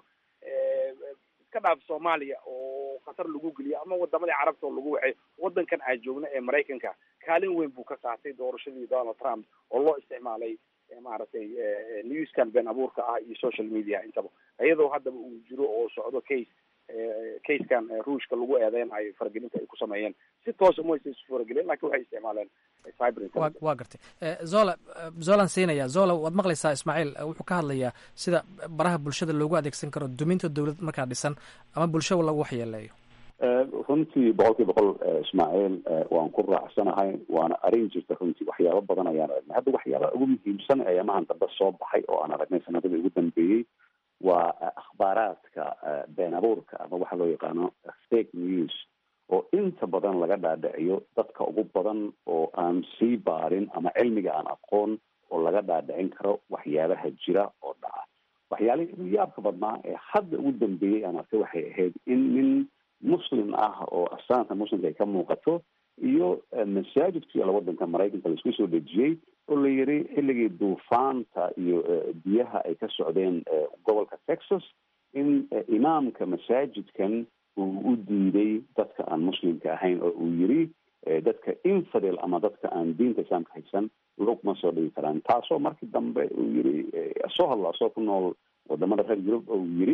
iska dhaaf soomaaliya oo khatar lagu geliyo ama wadamadii carabta oo lagu waxay wadankan aan joogno ee maraykanka kaalin weyn buu ka qaatay doorashadii donald trump oo loo isticmaalay maaragtay newskan been abuurka ah iyo social media intaba iyadoo haddaba uu jiro oo socdo case casekan ruushka lagu eedeynayo faragelinta ay ku sameeyeen si toosa maysa isu faragelin lakin waxay isticmaaleen cyber intelligence waa gartay zola zolan siinaya zola waad maqlaysaa ismaaciil wuxuu ka hadlayaa sida baraha bulshada loogu adeegsan karo duminta dowlad markaa dhisan ama bulsho lagu waxyeeleeyo runtii boqol kiiba boqol ismaaciil waan ku raacsanahay waana arrin jirta runtii waxyaabo badan ayaan aragnay hadda waxyaabaha ugu muhiimsan ee amahan dambe soo baxay oo aan aragnay sanadadii ugu dambeeyey waa akhbaaraadka been abuurka ama waxa loo yaqaano fake news oo inta badan laga dhaadhiciyo dadka ugu badan oo aan sii baarin ama cilmiga aan aqoon oo laga dhaadhicin karo waxyaabaha jira oo dhaca waxyaalihii ugu yaabka badnaa ee hadda ugu dambeeyey aan arkay waxay ahayd in nin muslim ah oo astaanta muslimka ay ka muuqato iyo masaajidku yaala wadanka maraykanka laisku soo dejiyey oo la yiri xilligii duufaanta iyo biyaha ay ka socdeen gobolka texas in imaamka masaajidkan uu u diiday dadka aan muslimka ahayn oo uu yiri dadka infidel ama dadka aan diinta islaamka haysan lugma soo dhigi karaan taasoo markii dambe uu yiri soo hadla asoo ku nool wadamada reer yurub oo uu yiri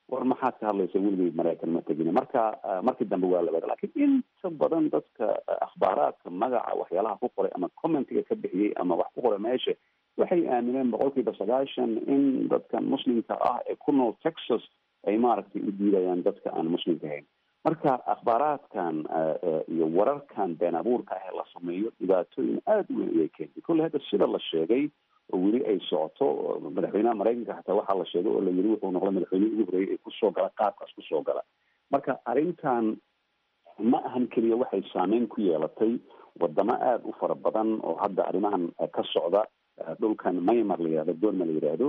war maxaad ka hadlaysa weligay maraykan ma tegin marka markii dambe waa la wada lakin inta badan dadka akhbaaraadka magaca waxyaalaha ku qoray ama commentiga ka bixiyey ama wax ku qoray meesha waxay aamineen boqolkiiba sagaashan in dadkan muslimka ah ee ku nool texas ay maaragtay u diidayaan dadka aan muslimka ahayn marka akhbaaraadkan iyo wararkan been abuurka ah ee la sameeyo dhibaatooyin aada u weyn ayay keentay kolley hadda sida la sheegay oo weli ay socoto madaxweynaha maraykanka xataa waxaa la sheegay oo la yiri wuxuu noqday madaxweynihii ugu horreeyay ee kusoo gala qaabkaas kusoo gala marka arrintan ma ahan keliya waxay saameyn ku yeelatay wadamo aada u fara badan oo hadda arrimahan ka socda dhulkan maymar la yihahdo goorma la yidhaahdo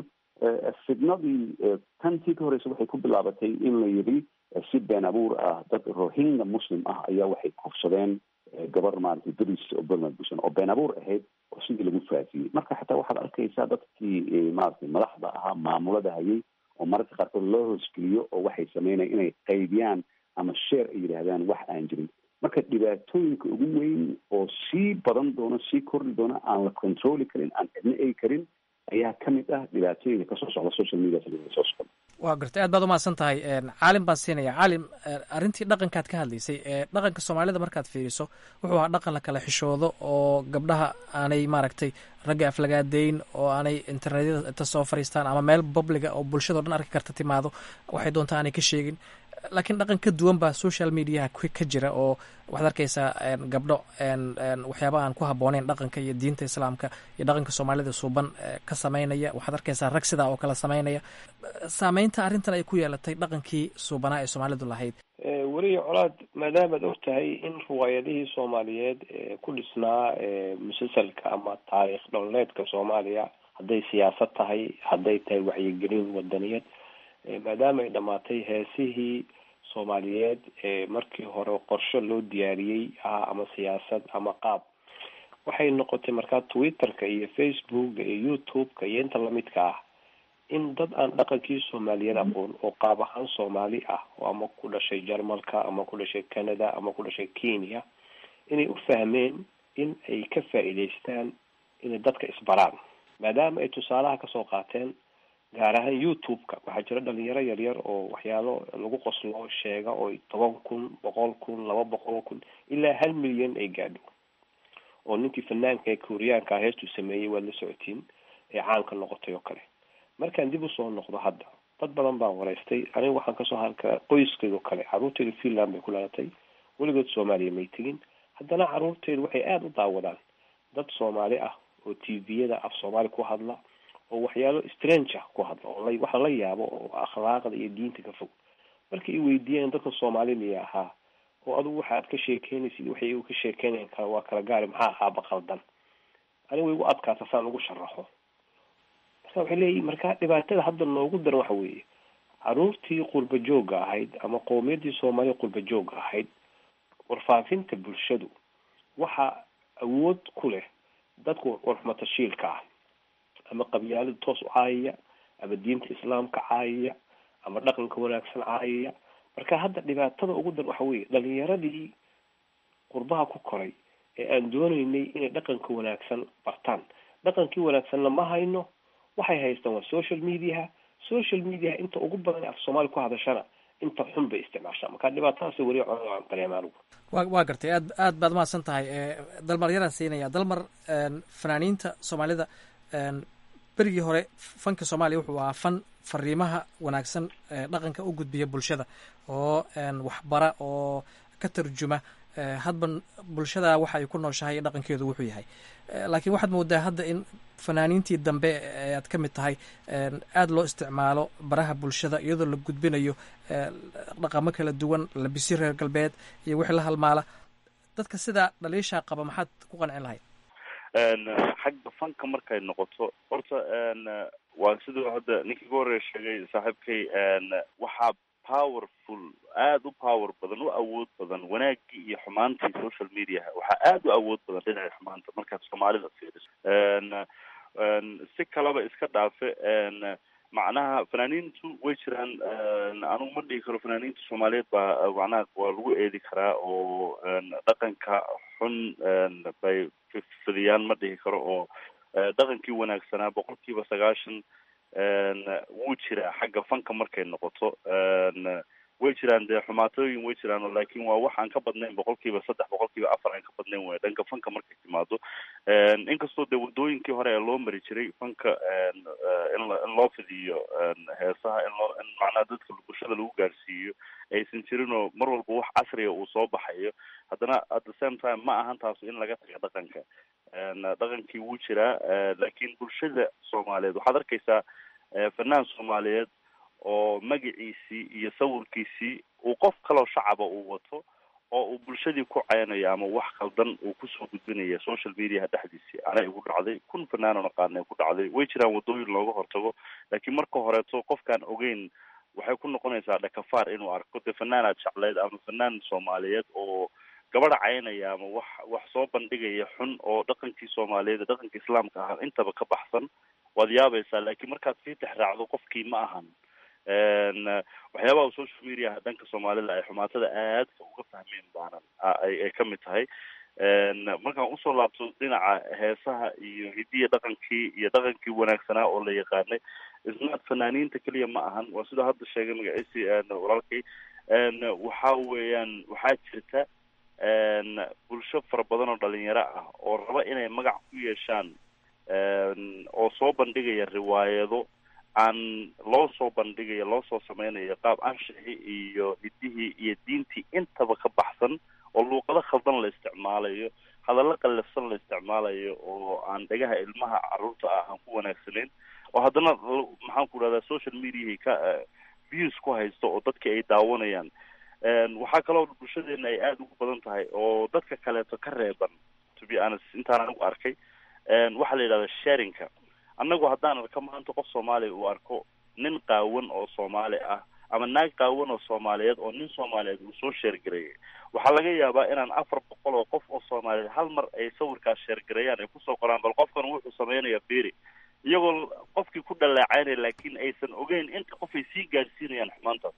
fidnadii tantii ka horeysa waxay ku bilaabatay in la yidhi si been abuur ah dad rohingya muslim ah ayaa waxay kufsadeen gabar maaragtay beriis oo burmad busan oo been abuur ahayd oo sidii lagu faafiyey marka xataa waxaad arkaysaa dadkii maaragtay madaxda ahaa maamulada hayay oo mararka qaarkood loo hoosgeliyo oo waxay sameynaya inay qaybiyaan ama sheer ay yidhaahdaan wax aan jirin marka dhibaatooyinka ugu weyn oo sii badan doono sii kordhi doono aan la controli karin aan cidna egi karin ayaa ka mid ah dhibaatooyinka kasoo socda social media soo socda waa gartay aad baad umahadsan tahay caalim baan siinaya caalim arrintii dhaqankaad ka hadlaysay dhaqanka soomaalida markaad fiiriso wuxuu ahaa dhaqan la kala xishoodo oo gabdhaha aanay maaragtay ragga aflagaadeyn oo aanay internetyada inta soo fariistaan ama meel publiga oo bulshado dhan arki karta timaado waxay doontaa aanay ka sheegin laakiin dhaqan ka duwan baa social mediaha ka jira oo waxaad arkaysaa gabdho waxyaaba aan ku habbooneyn dhaqanka iyo diinta islaamka iyo dhaqanka soomaalida suuban ka sameynaya waxaad arkaysaa rag sidaa oo kale sameynaya saameynta arrintan ay ku yeelatay dhaqankii suubanaa ee soomaalidu lahayd weliya colaad maadaamaad og tahay in riwaayadihii soomaaliyeed ee ku dhisnaa musalsalka ama taariikh dholeedka soomaaliya hadday siyaasad tahay hadday tahay wacyigelin wadaniyad maadaama ay dhamaatay heesihii soomaaliyeed ee markii hore qorsho loo diyaariyey ah ama siyaasad ama qaab waxay noqotay markaa twitterka iyo facebooka iyo youtube-ka iyo inta lamidka ah in dad aan dhaqankii soomaaliyeed aqoon oo qaab ahaan soomaali ah oo ama ku dhashay jarmalka ama ku dhashay canada ama ku dhashay kenya inay u fahmeen in ay ka faa'iidaystaan inay dadka isbaraan maadaama ay tusaalaha kasoo qaateen gaar ahaan youtube-ka waxaa jira dhalinyaro yaryar oo waxyaalo lagu qoslo sheega oo toban kun boqol kun laba boqol kun ilaa hal milyan ay gaadho oo ninkii fanaanka ee kooriyaanka heestuu sameeyey waad la socotiin ee caanka noqotay oo kale markaan dib usoo noqdo hadda dad badan baan wareystay aniga waxaan kasoo halka qoyskayga oo kale caruurtayda finland bay ku lalatay weligood soomaaliya may tegin haddana caruurtaydu waxay aada u daawadaan dad soomaali ah oo tviyada af soomaali ku hadla oo waxyaalo strange ah ku hadla oo la waxa la yaabo oo akhlaaqda iyo diinta ka fog markay i weydiiyeen dadka soomaali miya ahaa oo adugu waxaad ka sheekeynaysid waxay igu ka sheekeynayan kala waa kala gaari maxaa aaba qaldan aniga way igu adkaata saan ugu sharaxo marka waxay leeyihin marka dhibaatada hadda noogu daran waxa weeye caruurtii qurba joogga ahayd ama qowmiyaddii soomaaliya qurba joogga ahayd warfaafinta bulshadu waxaa awood ku leh dadku warxumatashiilka ah ama qabyaalada toos u caayaya ama diinta islaamka caayaya ama dhaqanka wanaagsan caayaya marka hadda dhibaatada ugu dar waxa weeye dhalinyaradii qurbaha ku koray ee aan dooneynay inay dhaqanka wanaagsan bartaan dhaqankii wanaagsanna ma hayno waxay haystaan waa social mediaha social mediaha inta ugu badan af soomaali ku hadashana inta xun bay isticmaashaa marka dhibaatadaas weli aan dareema anigu wa waa gartay aad aad baad mahadsan tahay dalmar yaraan siinaya dalmar fanaaniinta soomaalida berigii hore fanka soomaaliya wuxuu ahaa fan fariimaha wanaagsan dhaqanka u gudbiya bulshada oo waxbara oo ka tarjuma hadba bulshada waxa ay ku nooshahay dhaqankeedu wuxuu yahay laakiin waxaad moodaa hadda in fanaaniintii dambe aad ka mid tahay aada loo isticmaalo baraha bulshada iyadoo la gudbinayo dhaqamo kala duwan labisi reer galbeed iyo wixii la halmaala dadka sidaa dhaliishaa qaba maxaad ku qancin lahayd xagga fanka markay noqoto horta waa siduu hadda ninkii ugu horreya sheegay saaxiibkay waxaa powerful aada u power badan u awood badan wanaagii iyo xumaantii social mediaha waxaa aada u awood badan dhinaca xumaanta markaad soomaalida fiiriso si kaleba iska dhaafe macnaha fanaaniintu way jiraan anigu ma dhihi karo fanaaniinta soomaaliyeed baa macnaha waa lagu eedi karaa oo dhaqanka xun bay fidiyaan ma dhihi karo oo dhaqankii wanaagsanaa boqol kiiba sagaashan wuu jiraa xagga fanka markay noqoto way jiraan dee xumaatooyin way jiraan laakiin waa wax aan ka badnayn boqolkiiba saddex boqolkiiba afar aan ka badnayn way dhanka fanka markay timaado inkastoo dee wadooyinkii hore ee loo mari jiray fanka in in loo fidiyo heesaha in loo in macnaha dadka bulshada lagu gaarsiiyo aysan jirin oo mar walba wax casriga uu soo baxayo haddana at the same time ma ahan taasu in laga taga dhaqanka dhaqankii wuu jiraa laakiin bulshada soomaaliyeed waxaad arkaysaa fanaan soomaaliyeed oo magaciisii iyo sawirkiisii uu qof kaloo shacaba uu wato oo uu bulshadii ku ceynayo ama wax khaldan uu kusoo gudbinaya social mediaha dhexdiisii anay igu dhacday kun fanaanan aqaana ku dhacday way jiraan wadooyin looga hortago laakiin marka horeeto qofkaan ogeyn waxay ku noqonaysaa dhakafaar inuu arko dee fanaanaad jecleyd ama fanaan soomaaliyeed oo gabadha caynaya ama wax wax soo bandhigaya xun oo dhaqankii soomaaliyeed dhaqanka islaamka ah intaba ka baxsan waad yaabaysaa laakiin markaad sii tex raacdo qofkii ma ahan waxyaabaha social media dhanka soomaalida ay xumaatada aadka uga fahmeen baanan ay kamid tahay markaan usoo laabto dhinaca heesaha iyo hidiya dhaqankii iyo dhaqankii wanaagsanaa oo la yaqaanay isnaad fanaaniinta keliya ma ahan waa sidoo hadda sheegay magaciisi walaalkay waxa weeyaan waxaa jirta bulsho fara badan oo dhalinyaro ah oo raba inay magac ku yeeshaan oo soo bandhigaya riwaayado aan loo soo bandhigayo loo soo sameynayo qaab anshixii iyo hidihii iyo diintii intaba ka baxsan oo luuqado khaldan la isticmaalayo hadallo qallafsan la isticmaalayo oo aan dhagaha ilmaha carruurta ah aan ku wanaagsanayn oo haddana maxaan ku dhahdaa social mediahi ka views ku haysto oo dadki ay daawanayaan waxaa kaloo bulshadeena ay aada ugu badan tahay oo dadka kaleeto ka reeban to be honest intaan anigu arkay waxaa la yidhahda sharinka annagu haddaan arko maanta qof soomaaliya uu arko nin qaawan oo soomaali ah ama naag qaawan oo soomaaliyeed oo nin soomaaliyeed uu soo sheergareeyay waxaa laga yaabaa inaan afar boqol oo qof oo soomaaliyeed hal mar ay sawirkaas sheergareeyaan ay kusoo qoraan bal qofkan wuxuu sameynaya beri iyagoo qofkii ku dhaleecaynaya laakiin aysan ogeyn inta qof ay sii gaadhsiinayaan xumaantaas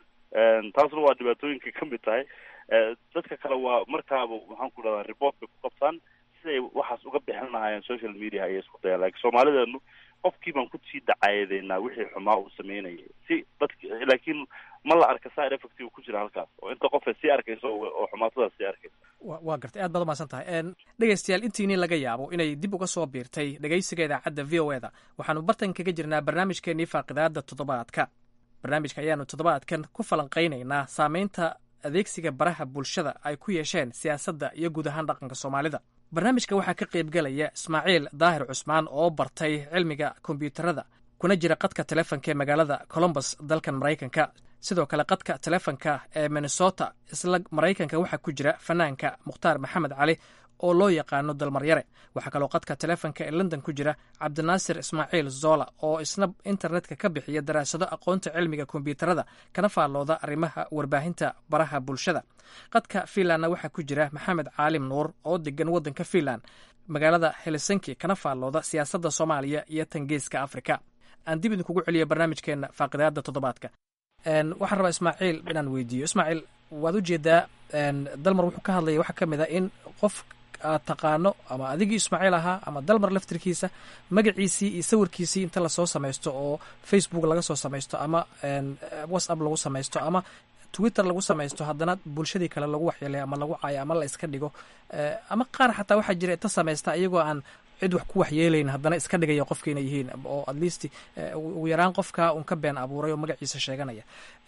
taasna waa dhibaatooyinka ka mid tahay dadka kale waa markaaba maxaan ku dhahdaa report bay ku qabtaan siday waxaas uga bixin lahaayeen social media ayay isku dayaan laakiin soomaalideenu qofkii baan kusii dacaayadeynaa wixii xumaa uu sameynayay si dadki laakiin ma la arka side effect uu ku jira halkaas oo inta qof ay sii arkayso oo xumaatadaas sii arkaysa wa waa gartay aad baad umahadsan tahay dhegaystayaal intiinii laga yaabo inay dib uga soo biirtay dhegaysiga idaacadda v o eda waxaanu bartan kaga jirnaa barnaamijkeenii faaqidaada toddobaadka barnaamijka ayaanu toddobaadkan ku falanqaynaynaa saameynta adeegsiga baraha bulshada ay ku yeesheen siyaasadda iyo guud ahaan dhaqanka soomaalida barnaamijka waxaa ka qaybgelaya ismaaciil daahir cusmaan oo bartay cilmiga kombyuutarada kuna jira qadka telefonka ee magaalada colombus dalkan maraykanka sidoo kale qadka telefonka ee minnesota isla maraykanka waxaa ku jira fanaanka mukhtaar maxamed cali oo loo yaqaano dalmaryare waxaa kaloo qadka telefonka ee london ku jira cabdinaasir ismaaciil zola oo isna internetka ka bixiya daraasado aqoonta cilmiga kombyuutarada kana faallooda arrimaha warbaahinta baraha bulshada qadka fiinlandna waxaa ku jira maxamed caalim nuur oo degan waddanka fiinland magaalada helsinki kana faallooda siyaasadda soomaaliya iyo tangeeska afrika aan dib idinkugu celiyo barnaamijkeena faaqidaada toddobaadka waxaan rabaa ismaaciil inaan weydiiyo ismaaciil waad ujeedaa dalmar wuxuu ka hadlaya waxaa ka mid a in qof aad taqaano ama adigii ismaaciil ahaa ama dalmar laftirkiisa magaciisii iyo sawirkiisii inta lasoo samaysto oo facebook laga soo samaysto ama whatsapp lagu samaysto ama twitter lagu samaysto haddana bulshadii kale lagu waxyeelay ama lagu caayo ama la iska dhigo ama qaar xataa waxaa jira inta samaysta iyagoo aan cid wax ku waxyeelayn haddana iska dhigaya qofka inay yihiin oo at least ugu yaraan qofka un ka been abuuray oo magaciisa sheeganaya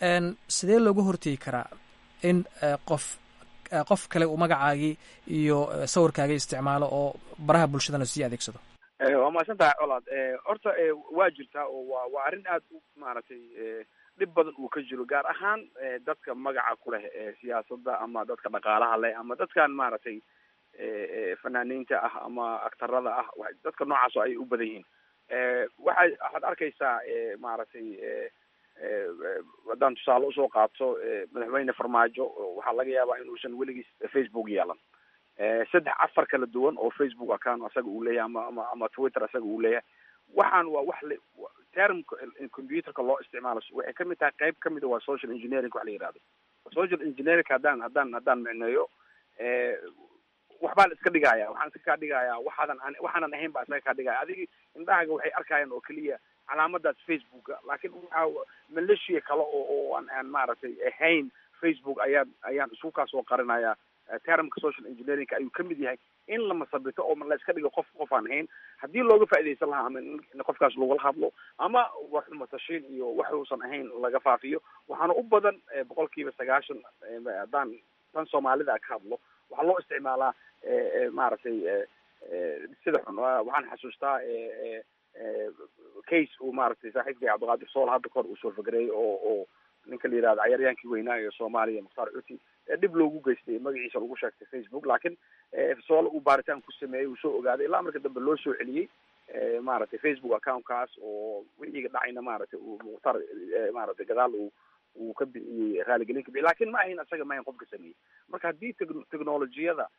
sidee looga hortegi karaa in qof qof kale uu magacaagii iyo sawirkaagii isticmaalo oo baraha bulshadana sii adeegsado waa mahadsan tahay colaad horta waa jirtaa oo waa waa arrin aad u maaragtay dhib badan uu ka jiro gaar ahaan dadka magaca ku leh siyaasadda ama dadka dhaqaalaha leh ama dadkan maaragtay fanaaniinta ah ama aktarada ah dadka noocaas oo ay u badan yihiin waxay waxaad arkaysaa maaragtay haddaan tusaale usoo qaato madaxweyne farmaajo waxaa laga yaabaa inuusan weligiis facebook yeelan saddex afar kala duwan oo facebook account asaga uu leeyahay ama ama ama twitter asaga uu leeyahay waxaan waa wax le termka computerka loo isticmaalo waxay kamid tahay qayb kamid a waa social engineering wax la yihahdo social engineering haddaan haddaan haddaan micneeyo waxbaa la iska dhigaya waxaan iska kaa dhigaya waxaadan waxaanan ahayn baa isaga kaa dhigaya adigi indhahaaga waxay arkayaan oo keliya calaamadaas facebooka laakiin waxaa malaysia kale oo oo aan aan maaragtay ahayn facebook ayaan ayaan isku kaasoo qarinayaa termka social engineering ayuu kamid yahay in la masabito oo la iska dhigo qof qof aan ahayn haddii looga faaidaysan lahaa ama in qofkaas lagula hadlo ama waxumatashiin iyo wax uusan ahayn laga faafiyo waxaana u badan boqol kiiba sagaashan haddaan tan soomaalida ka hadlo waxaa loo isticmaalaa maaragtay sida xun waxaan xasuustaa case uu maaragtay saaxiibkay cabdiqaadir sool hadda kahor uu soo fagereeyay oo oo ninka la yihahdo cayaaryaankii weynaa ee soomaaliya mukhtaar cuti dhib loogu geystay magaciisa lagu sheegtay facebook laakiin soole uu baaritaan ku sameeyey uu soo ogaaday ilaa marka dambe loo soo celiyey maaragtay facebook accountkaas oo wixiiga dhacayna maaragtay uu mukhtaar maaragtay gadaal uu uu ka bixiyey raaligelin ka bixiyey lakin ma ahayn asaga ma ahayn qofka sameeyey marka haddii technologiyada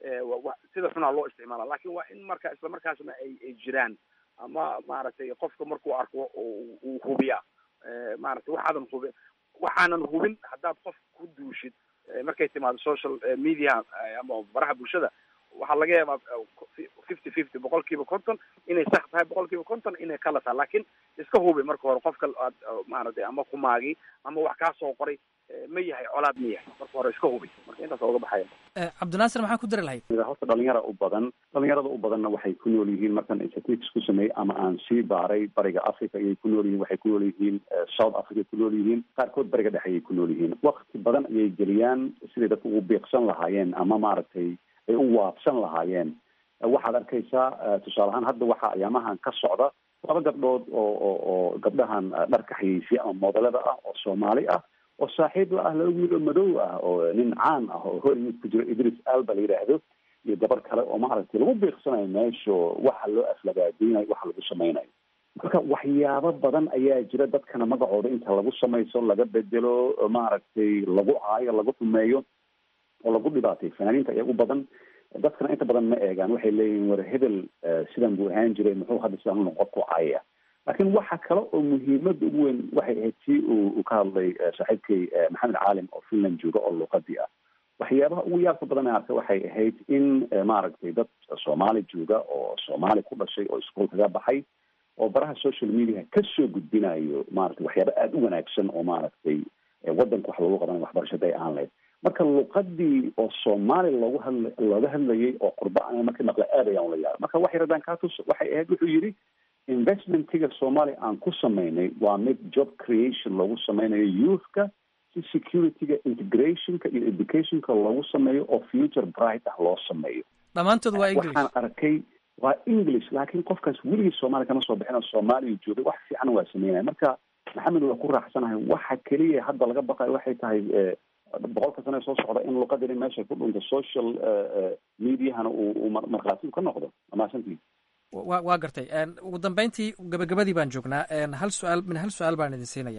sida xunaa loo isticmaala lakin waa in marka isla markaasna ay ay jiraan ama maaragtay qofka markuu arko uu hubiya maaragtay waxaadan hubin waxaanan hubin haddaad qof ku duushid markay timaado social media ama baraha bulshada waxaa laga yaabaa fifty fifty boqol kiiba konton inay sax tahay boqol kiiba konton inay kala tahay laakiin iska hubi marka hore qofka aad maaragtay ama kumaagi ama wax kaa soo qoray ma yahay colaad ma yahay marka hore iska hubi marka intaas oga baxaya cabdinaasir maxaa ku dari lahayd horta dhalinyara u badan dhalinyarada u badanna waxay ku nool yihiin markaan statistics ku sameeyey ama aan sii baaray bariga africa ayay ku nool yihiin waxay ku nool yihiin south africa ku nool yihiin qaarkood bariga dhexe ayay ku nool yihiin wakti badan ayay geliyaan siday dadka ugu biiqsan lahaayeen ama maaragtay ay u waabsan lahaayeen waxaad arkaysaa tusaale ahaan hadda waxaa ayaamahan ka socda laba gabdhood oo oo oo gabdhahan dharka xayeysiya ama modelada ah oo soomaali ah oo saaxiib la ah laba wiil oo madow ah oo nin caan ah oo hollywood ku jiro idris alba la yidhaahdo iyo gabar kale oo maaragtay lagu biiqsanayo meesho waxa loo aflagaadeynayo waxa lagu sameynayo marka waxyaabo badan ayaa jira dadkana magacooda inta lagu samayso laga bedelo maaragtay lagu caayo lagu xumeeyo oo lagu dhibaatay fanaaniinta ayaa u badan dadkana inta badan ma eegaan waxay leeyihiin war hebel sidan buu ahaan jiray muxuu hadda sidan unoqon ku caaya laakiin waxa kale oo muhiimada ugu weyn waxay ahayd tii uu ka hadlay saaxiibkay maxamed caalim oo finland jooga oo luqadii ah waxyaabaha ugu yaabka badan ee arkay waxay ahayd in maaragtay dad soomaali jooga oo soomaali ku dhashay oo iskuol kaga baxay oo baraha social media kasoo gudbinayo maaragtay waxyaaba aada u wanaagsan oo maaragtay wadanka wax loogu qabanay waxbarashada ay aan lahayd marka luqadii oo soomaali loogu hadla looga hadlayay oo qurba a markii maqle aad ayaan ula yaaba marka waxay radaan katus waxay ahayd wuxuu yidhi investmentiga soomaaliya aan ku sameynay waa mid job creation loogu sameynayo youthka si securityga integrationka iyo educationka loogu sameeyo oo future bright ah loo sameeyo dhammaantood waa english waxaan arkay waa english laakiin qofkaas weligii soomaaliya kama soo bixin oo soomaaliya joogay wax fiican waa sameynaya marka maxamed waa ku raaxsanahay waxa keliya hadda laga baqayo waxay tahay boqolka sane soo socda in luqadani meesha ku dhunto social mediahana uu markhaati ka noqdo amaasantii wa waa gartay ugu dambeyntii gabagabadii baan joognaa hal su-aal min hal su-aal baan idin siinaya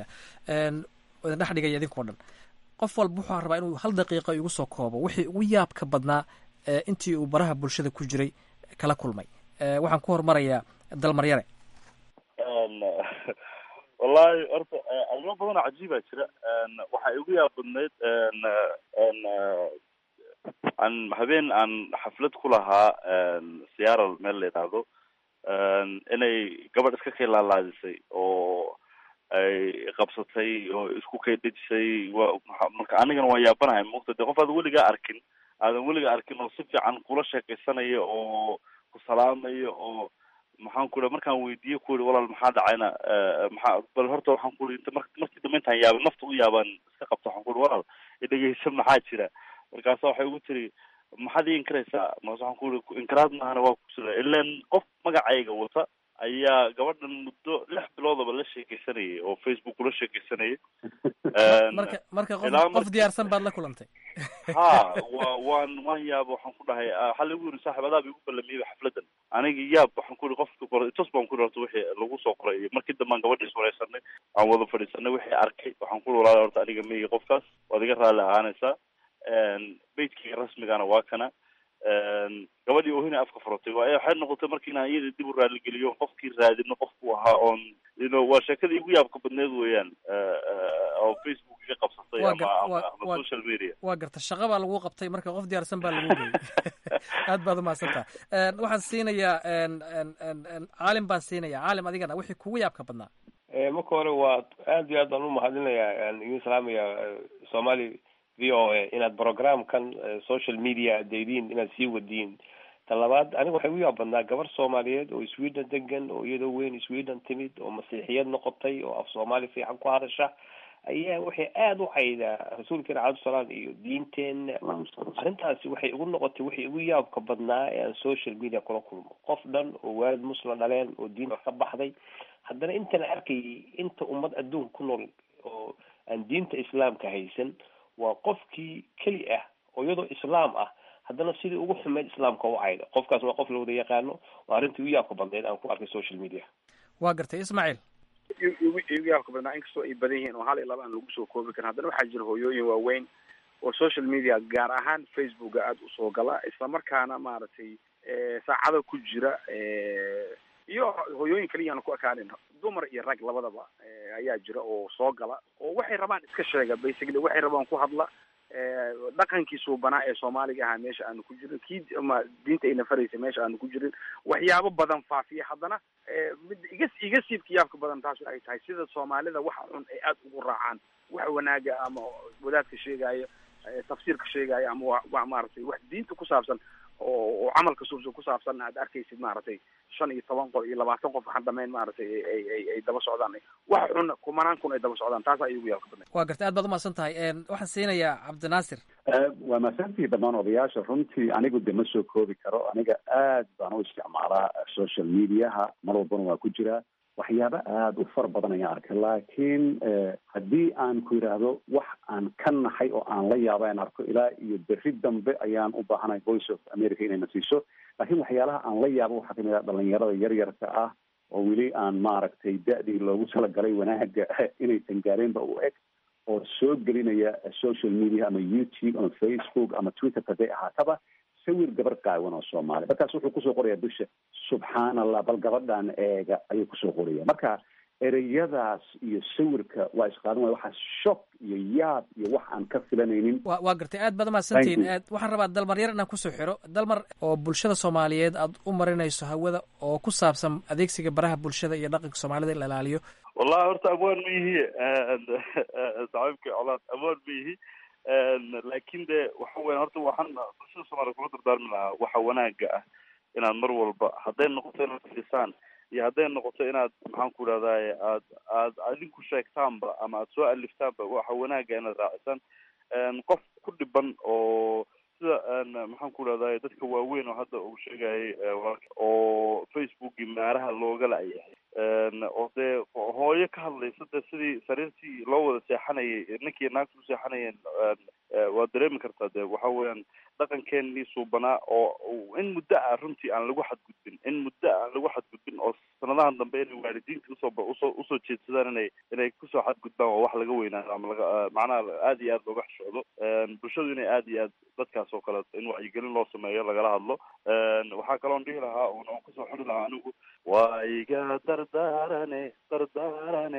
idin dhex dhigaya idinkao dhan qof walba wuxuu rabaa inuu hal daqiiqa igu soo koobo wixii ugu yaabka badnaa intii uu baraha bulshada ku jiray kala kulmay waxaan ku hormarayaa dalmaryare wallahi horta arrimo badan oo cajiibaa jira waxaa igu yaab badnayd aan habeen aan xaflad ku lahaa seattle meel la yidhaahdo inay gabadh iska kay laalaadisay oo ay qabsatay oo isku kay dhejisay wa marka anigana waan yaabanahay mugta de qof aadan weligaa arkin aadan weligaa arkin oo si fiican kula sheekaysanaya oo ku salaamaya oo maxaan ku ii markaan weydiiye ku ii walaal maxaa dhacayna maxaa bal horta waxaan ku ii mar markii dambe intaan yaabay nafta u yaabaan iska qabta waxaan ku ii walaal idhegeysa maxaa jira markaasa waxay ugu tiri maxaad ii inkaraysaa markaas waxaan ku ii inkaraad maahana waa kusida ilan qof magacayga wata ayaa gabadhan muddo lix biloodaba la sheekeysanayay oo facebook ula sheekeysanayay marka marka qof qof diyaarsan baad la kulantay ha wa waan waan yaaba waxaan ku dhahay waxaa lagu yiri saaxib adaaba igu ballamiyeyba xafladan aniga yaab waxaan ku yiri qofka qora tos baan ku yiri horta wixii lagu soo qoray iyo markii dambe aan gabadha iswareysanay aan wada fadhiisanay wixii arkay waxaan ku yiri walaal horta aniga meygi qofkaas waad iga raalli ahaanaysaa bejkiga rasmigana waa kana gabadhii oohina afka furatay waa waxay noqotay marki inaan iyada dib u raaligeliyo qofkii raadino qofku ahaa oon you know waa sheekadii igu yaabka badneed weeyaan oo facebook iga qabsatay Waa ama gar- ama waa- ama waa- social media waa garta shaqa baa lagu qabtay marka qof diyaarsan baa lagu geeyey aad baad umahadsantaha waxaan siinayaa en, en, en, en, caalim baan siinayaa caalim adigana wixii kugu yaabka badnaa Eh, marka hore waa aad iyo aad baan umahadinayaa aan idin salaamayaa eh, somali v o a inaad programkan eh, social media daydiin inaad sii wadiin ta labaad aniga waxay ugu yaab badnaa gabar soomaaliyeed oo sweden degan oo iyadoo weyn sweden timid oo masiixiyad noqotay oo af soomaali fiican ku hadasha ayaa waxay aada u caydaa rasuulkeena cabdisalaam iyo diinteena arrintaasi waxay igu noqotay wixii igu yaabka badnaa ee aan social media kula kulmo qof dhan oo waalid muslim dhaleen oo diinta ka baxday haddana intan arkayay inta ummad adduunka ku nool oo aan diinta islaamka haysan waa qofkii keli ah oo iyadoo islaam ah haddana sidii ugu xumeyd islaamka u cayda qofkaas waa qof la wada yaqaano waa arrintii ugu yaabka badneyd aan ku arkay social media waa gartay ismaaciil igu igu yaabka badnaa inkastoo ay badan yihiin oo hal iyo laba aan lagu soo koobi karin haddana waxaa jira hooyooyin waaweyn oo social media gaar ahaan facebooka aada usoo gala islamarkaana maaragtay eh, saacado ku jira eh, iyo hooyooyin kaliyaana ku ekaanin dumar iyo rag labadaba eh, ayaa jira oo soo gala oo waxay rabaan iska sheega basically waxay rabaan ku hadla eh, dhaqankii suubanaa ee soomaaliga ahaa meesha aanu ku jirin kii ama diinta ayna faraysa meesha aanu ku jirin waxyaabo badan faafiya haddana eh, mid iga iga siibka yaabka badan taas ay tahay sida soomaalida waxa xun ay aada ugu raacaan wax wanaaga ama wadaadka sheegaayo eh, tafsiirka sheegaayo ama wa- wa maaragtay wax diinta ku saabsan oo oo camalka suubsan ku saabsan aad arkaysid maaragtay shan iyo toban qof iyo labaatan qof waxaan dhamayn maaragtay ay ay ay ay daba socdaan wax xun kumanaan kun ay daba socdaan taas ay ugu yaabka badan waa gartay aad baad umahadsan tahay En, waxaan siinayaa cabdinaasir Eh, waa mahadsantihi dhammaan odayaasha runtii anigu de ma soo koobi karo aniga aad baan u isticmaalaa eh, social mediaha mar walbana waa ku jiraa waxyaabo aada u fara badan ayaan arkay laakiin eh, haddii aan ku yidhaahdo wax aan ka naxay oo aan la yaaba aan arko ilaa iyo berri dambe ayaan u baahanahay voice of america inayna siiso laakiin waxyaalaha aan la yaabo waxaa kamid ah dhalinyarada yaryarka ah oo weli aan maaragtay da-dii loogu talagalay wanaaga inaysan gaareenba u eg oo soo gelinaya social media ama youtube ama facebook ama twitter haday ahaataba sawir gabar qaawan oo soomaali markaas wuxuu kusoo qoraya dusha subxaan allah bal gabadhan eega ayuu kusoo qoraya marka ereyadaas iyo sawirka waa isqaadan waaya waxaa shock iyo yaab iyo wax aan ka filanaynin waa waa gartay aad baad umahadsantihiin Thank you. Aad- waxaan rabaa dalmar yar inaan kusoo xiro dalmar oo bulshada soomaaliyeed aad u marinayso hawada oo ku saabsan adeegsiga baraha bulshada iyo dhaqanka soomaalida in la ilaaliyo wallahi horta amwaan ma yihi saaxiibkii colaad amwaan ma yihi laakin de waxa weya horta waxaan bulshada soomaaliya kula dardaarmi lahaa waxa wanaaga ah inaad mar walba hadday noqoto inaad fiisaan iyo hadday noqoto inaad maxaan ku idhahdaye aad aad adinku sheegtaanba ama aad soo aliftaanba waxa wanaaga inaad raacisaan qof ku dhiban oo sida maxaan ku idhahdaye dadka waaweyn oo hadda uu sheegayay walaalka oo facebookii maaraha looga la-yahay oo dee hooyo ka hadlaysa dee sidii sariirtii loo wada seexanayay ninkii naagta u seexanayeen waad dareemi kartaa dee waxa weeyaan dhaqankeenii suubanaa oo in muddo ah runtii aan lagu xadgudbin in muddo ah aan lagu xadgudbin oo sanadahan dambe inay waalidiinta usoo usoo usoo jeedsadaan inay inay kusoo xadgudbaan waa wax laga weynaado ama laga macnaha aada iyo aada looga xishoodo bulshadu inay aada iyo aad dadkaas oo kale in wacyigelin loo sameeyo lagala hadlo waxaa kaloon dhihi lahaa oon oon kusoo xiri lahaa anigu waa iga dardaarane dardaarane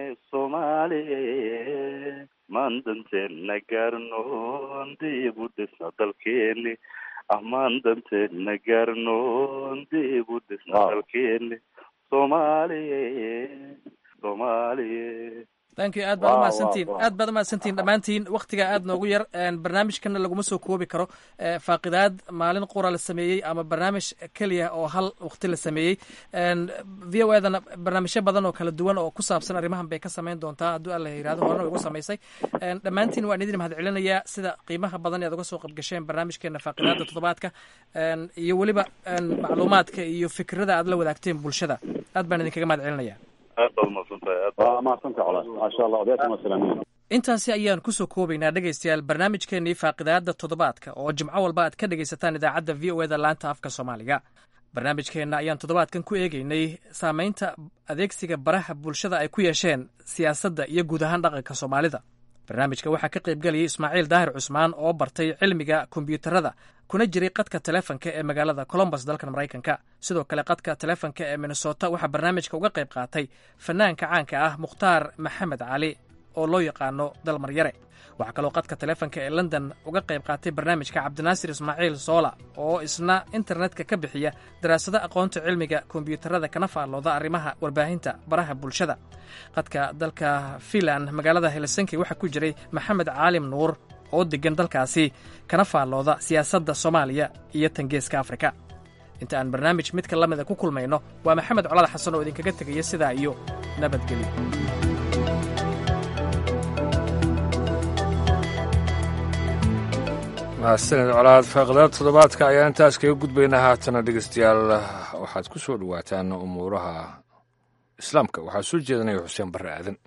soomaaliye maan danteena gaarnoon dib u dhisna dalkeeni amaan danteena gaarnoon dib u dhisna dalkeeni soomaaliye soomaaliye thank you aad baad umahadsantihin aad baad umahadsantihin dhammaantiin waktiga aad noogu yar barnaamijkana laguma soo koobi karo faaqidaad maalin qura la sameeyey ama barnaamij keliya oo hal wakti la sameeyey v o edana barnaamijyo badan oo kala duwan oo ku saabsan arrimahan bay ka samayn doontaa hadduu alla yirahdo horena way ugu samaysay dhammaantiin waan idin mahad celinayaa sida qiimaha badan ee ad uga soo qabgasheen barnaamijkeena faaqidaada toddobaadka iyo weliba macluumaadka iyo fikrada aad la wadaagteen bulshada aad baan idinkaga mahad celinaya aad baad umahadsantahay aad waa mahadsantahay colaas maasha allah odayaashan waa salaamiin intaasi ayaan kusoo koobaynaa dhegaystayaal barnaamijkeenii faaqidaada toddobaadka oo jimco walba aad ka dhegaysataan idaacadda v o eda laanta afka soomaaliga barnaamijkeenna ayaan toddobaadkan ku eegeynay saamaynta adeegsiga baraha bulshada ay ku yeesheen siyaasadda iyo guud ahaan dhaqanka soomaalida barnaamijka waxaa ka qaybgelayay ismaaciil daahir cusmaan oo bartay cilmiga kombiyuutarada kuna jiray qadka telefonka ee magaalada colombus dalkan maraykanka sidoo kale qadka telefonka ee minnesota waxaa barnaamijka uga qayb qaatay fanaanka caanka ah mukhtaar maxamed cali oo loo yaqaano dalmaryare waxaa kaloo qadka taleefanka ee london uga qayb qaatay barnaamijka cabdinaasir ismaaciil soola oo isna internetka ka bixiya daraasado aqoonta cilmiga kombiyuutarada kana faallooda arrimaha warbaahinta baraha bulshada qadka dalka fiinland magaalada helsinki waxaa ku jiray maxamed caalim nuur oo deggan dalkaasi kana faallooda siyaasadda soomaaliya iyo tangeeska afrika inta aan barnaamij midka la mida ku kulmayno waa maxamed colaad xasan oo idinkaga tegaya sidaa iyo nabadgelyo mahadsaned colaad faaqdaad toddobaadka ayaan intaas kaga gudbaynaa haatana dhegeystayaal waxaad ku soo dhowaataan umuuraha islaamka waxaa soo jeedanaya xuseen barre aadan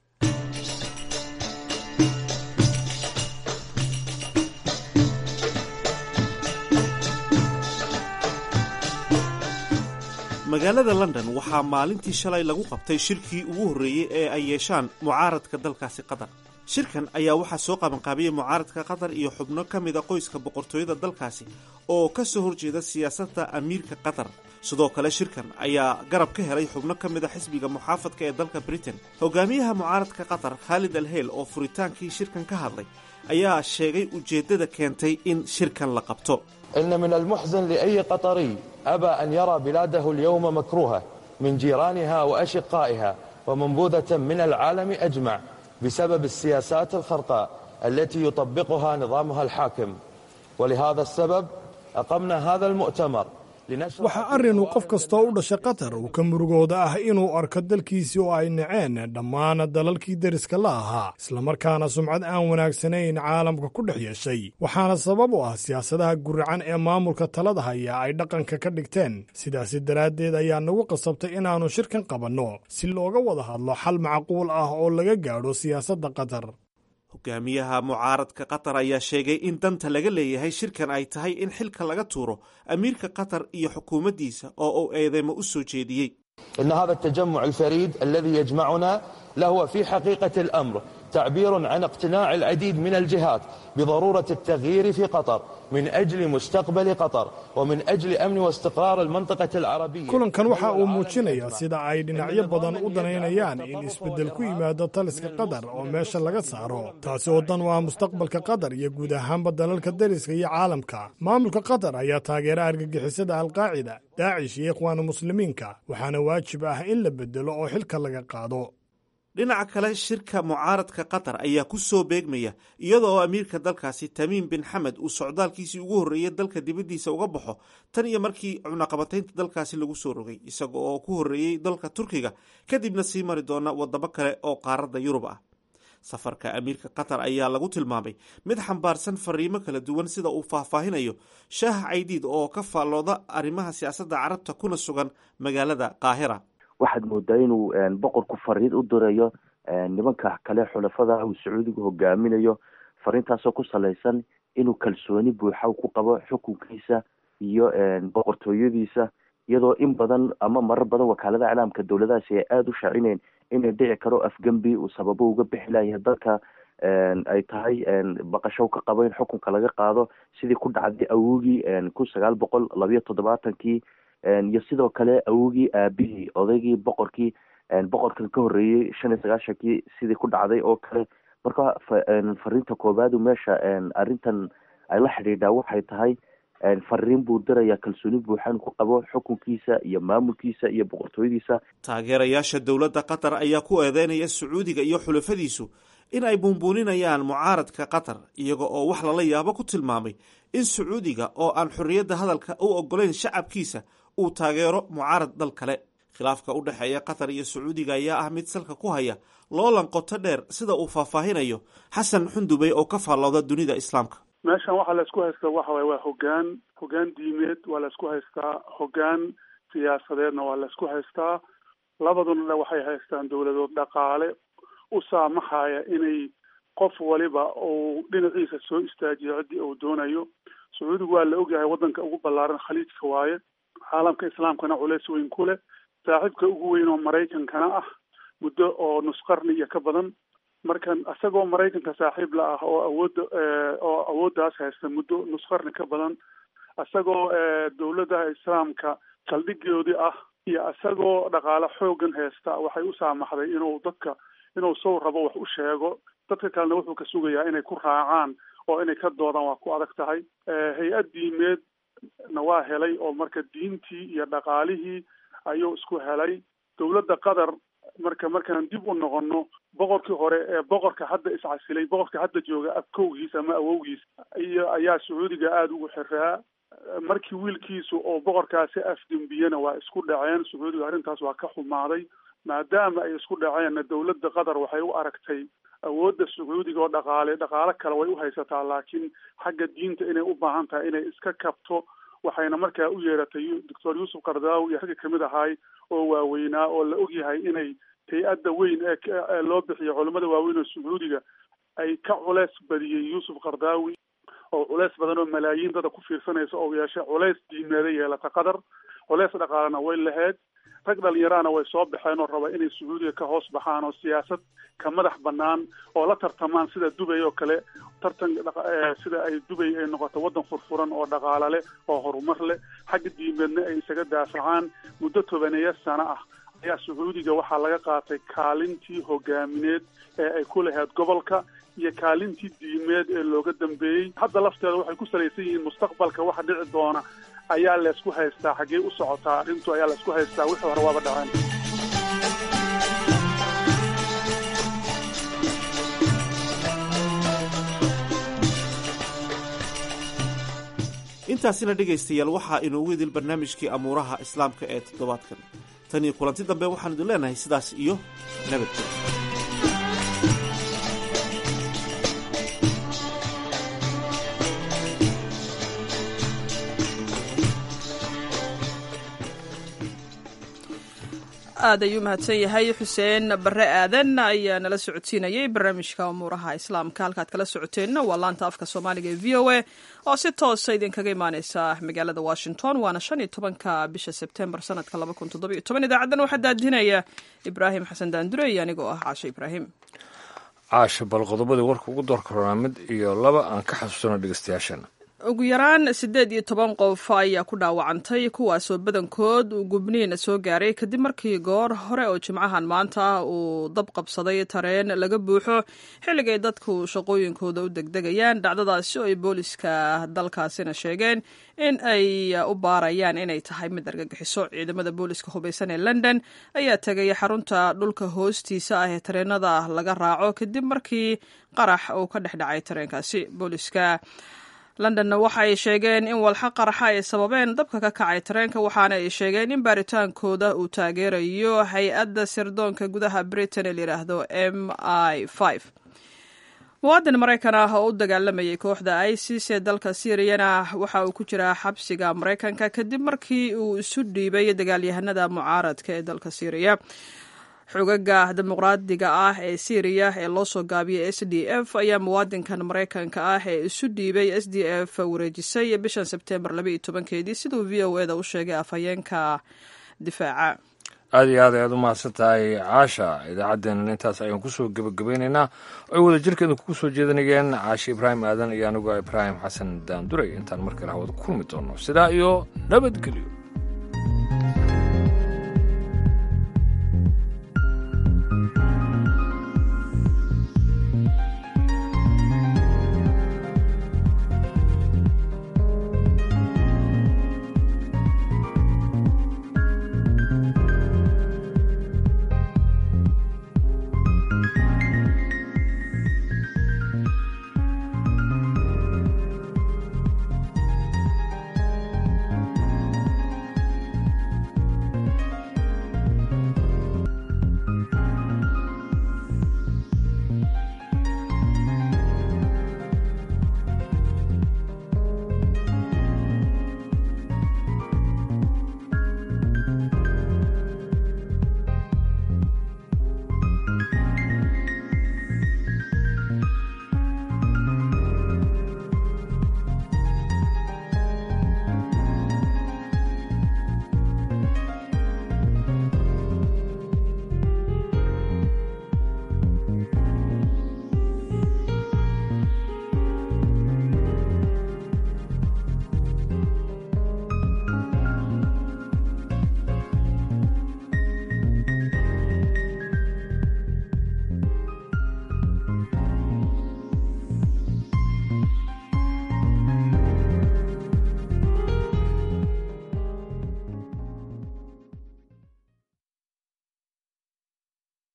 magaalada london waxaa maalintii shalay lagu qabtay shirkii ugu horreeyey ee ay yeeshaan mucaaradka dalkaasi qatar shirkan ayaa waxaa soo qabanqaabiyey mucaaradka qatar iyo xubno ka mida qoyska boqortooyada dalkaasi oo ka soo horjeeda siyaasadda amiirka qatar sidoo kale shirkan ayaa garab ka helay xubno ka mida xisbiga muxaafadka ee dalka britain hogaamiyaha mucaaradka qatar khaalid alheyl oo furitaankii shirkan ka hadlay ayaa sheegay ujeeddada keentay in shirkan la qabto إن من المحزن لأي قطري أبى أن يرى بلاده اليوم مكروهة من جيرانها وأشقائها ومنبوذة من العالم أجمع بسبب السياسات الخرقاء التي يطبقها نظامها الحاكم ولهذا السبب أقمنا هذا المؤتمر waxaa arrin uu qof kastoo u dhashay qatar uu ka murugooda ah inuu arko dalkiisii oo ay naceen dhammaan dalalkii deriska la ahaa islamarkaana sumcad aan wanaagsanayn caalamka ku dhex yeeshay waxaana sabab u ah siyaasadaha guracan ee maamulka talada haya ay dhaqanka ka dhigteen sidaasi daraaddeed ayaa nagu qasabtay inaannu shirkan qabanno si looga wada hadlo xal macquul ah oo laga gaadho siyaasadda qatar hogaamiyaha mucaaradka qatar ayaa sheegay in danta laga leeyahay shirkan ay tahay in xilka laga tuuro amiirka qatar iyo xukuumaddiisa oo uu eedeymo u soo jeediyey إن هذا التجمع الفريد الذي يجمعنا لهو في حقيقة الأمر تعبير عن اقتناع العديد من الجهات بضرورة التغيير في قطر من أجل مستقبل قطر ومن أجل أمن واستقرار المنطقة العربية kulankan waxa uu muujinayaa sida ay dhinacyo badan u danaynayaan in isbeddel ku yimaado taliska qatar oo meesha laga saaro taasi oo dan u ah mustaqbalka qatar iyo guud ahaanba dalalka deriska iyo caalamka maamulka qatar ayaa taageera argagixisada alqaacida daacish iyo ikhwaanu muslimiinka waxaana waajib ah in la beddelo oo xilka laga qaado dhinaca kale shirka mucaaradka qatar ayaa ku soo beegmaya iyada oo amiirka dalkaasi tamiim bin xamed uu socdaalkiisii ugu horreeyey dalka dibaddiisa uga baxo tan iyo markii cunaqabataynta dalkaasi lagu soo rogay isaga oo ku horreeyey dalka turkiga kadibna sii mari doona wadamo kale oo qaaradda yurub ah safarka amiirka qatar ayaa lagu tilmaamay mid xambaarsan fariimo kala duwan sida uu faahfaahinayo shaah caydiid oo ka faallooda arrimaha siyaasadda carabta kuna sugan magaalada qaahira waxaad moodaa inuu boqorku fariin u dirayo nimanka kale xulafada uu sacuudigu hogaaminayo fariintaasoo ku salaysan inuu kalsooni buuxa ku qabo xukunkiisa iyo boqortooyadiisa iyadoo in badan ama marar badan wakaalada iclaamka dowladahaasi ay aada u shaacineen inay dhici karo afgembi uu sababo uga bixi layahay dalka ay tahay baqasho ka qabo in xukunka laga qaado sidii ku dhacday awogii kun sagaal boqol labayo toddobaatankii iyo sidoo kale awogii aabihii odaygii boqorkii boqorkan ka horreeyey shan iyo sagaashankii sidii ku dhacday oo kale marka fariinta koobaadu meesha arrintan ay la xidhiidhaa waxay tahay fariin buu dirayaa kalsooni buuxan ku qabo xukunkiisa iyo maamulkiisa iyo boqortooyadiisa taageerayaasha dowladda qatar ayaa ku eedeynaya sacuudiga iyo xulafadiisu in ay buunbuuninayaan mucaaradka qatar iyaga oo wax lala yaabo ku tilmaamay in sacuudiga oo aan xorriyadda hadalka u ogolayn shacabkiisa uu taageero mucaarad dal kale khilaafka u dhexeeya qatar iyo sacuudiga ayaa ah mid salka ku haya loolan qoto dheer sida uu faahfaahinayo xasan xundubey oo ka faallooda dunida islaamka meeshan waxaa laisku haystaa waxa waye waa hogaan hogaan diimeed waa laisku haystaa hogaan siyaasadeedna waa laisku haystaa labaduna waxay haystaan dowladood dhaqaale u saamaxaya inay qof waliba uu dhinaciisa soo istaajiyo ciddii uu doonayo sacuudigu waa la ogyahay waddanka ugu ballaaran khaliijka waaye caalamka islaamkana culeys weyn ku leh saaxiibka ugu weyn oo maraykankana ah muddo oo nus qarni iyo ka badan markan isagoo maraykanka saaxiib la ah oo awoodda oo awooddaas haysta muddo nus qarni ka badan isagoo dowladaha islaamka saldhigoodii ah iyo isagoo dhaqaale xoogan haysta waxay u saamaxday inuu dadka inuu sow rabo wax u sheego dadka kalena wuxuu ka sugayaa inay ku raacaan oo inay ka doodaan waa ku adag tahay hay-ad diimeed na waa helay oo marka diintii iyo dhaqaalihii ayuu isku helay dowladda qatar marka markaan dib u noqono boqorkii hore ee boqorka hadda iscasilay boqorka hadda jooga abkowgiis ama awowgiis iyo ayaa sacuudiga aada ugu xiraa markii wiilkiisu oo boqorkaasi afdembiyena waa isku dhaceen sacuudiga arrintaas waa ka xumaaday maadaama ay isku dhaceenna dowladda qatar waxay u aragtay awoodda sacuudiga oo dhaqaale dhaqaalo kale way u haysataa laakiin xagga diinta inay u baahan tahay inay iska kabto waxayna markaa u yeeratay doctor yuusuf kardaawi iyo ragga kamid ahaay oo waaweynaa oo la ogyahay inay hay-adda weyn ee loo bixiyo culamada waaweyn oo sacuudiga ay ka culeys badiyey yuusuf kardaawi oo culeys badan oo malaayiin dada ku fiirsanaysa oo yeeshay culeys diimeeda yeelata qatar culeys dhaqaalena way lahayd rag dhalinyarahana way soo baxeen oo raba inay sacuudiga ka hoos baxaan oo siyaasad ka madax banaan oo la tartamaan sida dubay oo kale tartan sida ay dubay ay noqoto waddan furfuran oo dhaqaalo leh oo horumar leh xagga diimeedna ay isaga daafacaan muddo tobaneeya sano ah ayaa sacuudiga waxaa laga qaatay kaalintii hogaamineed ee ay ku lahayd gobolka iyo kaalintii diimeed ee looga dambeeyey hadda lafteeda waxay ku salaysan yihiin mustaqbalka waxa dhici doona ayaa laysku haystaa xaggee u socotaa arrintu ayaa laysku haystaa wixii hore waaba dhaceen intaasina dhegaystayaal waxaa inoogu idil barnaamijkii amuuraha islaamka ee toddobaadkan tan iyo kulanti dambe waxaan idin leenahay sidaas iyo nabadgel aad ayuu mahadsan yahay xuseen bare aadan ayaa nala socodsiinayay barnaamijka umuuraha islaamka halkaad kala socoteenna waa laanta afka soomaaliga ee v o a oo si toosa idinkaga imaaneysa magaalada washington waana shan iyo tobanka bisha sebtembar sanadka laba kun toddobiyo toban idaacaddan waxaa daadinaya ibraahim xasan daandure iyo anigoo ah caasho ibraahim caasha bal qodobadii warka ugu door karoonaa mid iyo laba aan ka xasuusano dhegeystayaashana ugu yaraan siddeed iyo toban qof ayaa ku dhaawacantay kuwaasoo badankood uu gubniin soo gaaray kadib markii goor hore oo jimcahan maanta uu dab qabsaday tareen laga buuxo xilligay dadku shaqooyinkooda u degdegayaan dhacdadaasi oo ay booliska dalkaasina sheegeen in ay u baarayaan inay tahay mid argagixiso ciidamada booliska hubaysan ee london ayaa tegay xarunta dhulka hoostiisa ah ee tareenada laga raaco kadib markii qarax uu ka dhex dhacay tareenkaasi booliska londonna waxa ay sheegeen in walxa qaraxa ay sababeen dabka ka kacay tareenka waxaana ay sheegeen in baaritaankooda uu taageerayo hay-adda sirdoonka gudaha britain ee layidhaahdo m i muwaadin maraykan ah oo u dagaalamayay kooxda isis ee dalka syiriyana waxa uu ku jiraa xabsiga maraykanka kadib markii uu isu dhiibay dagaalyahanada mucaaradka ee dalka syriya xogaga dimuqraadiga ah ee syriya ee loo soo gaabiyay s d f ayaa muwaadinkan maraykanka ah ee isu dhiibay s d f wareejisay bishan sebtembar labaiyo tobankeedii siduu v o eda u sheegay afhayeenka difaaca aad iyo aad ayaad u mahadsan tahay caasha idaacaddeenan intaas ayaan kusoo gebagabaynaynaa ay wada jirkeedu kugu soo jeedanayeen caashe ibraahim aadan iyo anigoo ibraahim xasan daanduray intaan mar kale hawada kulmi doono sidaa iyo nabadgelyo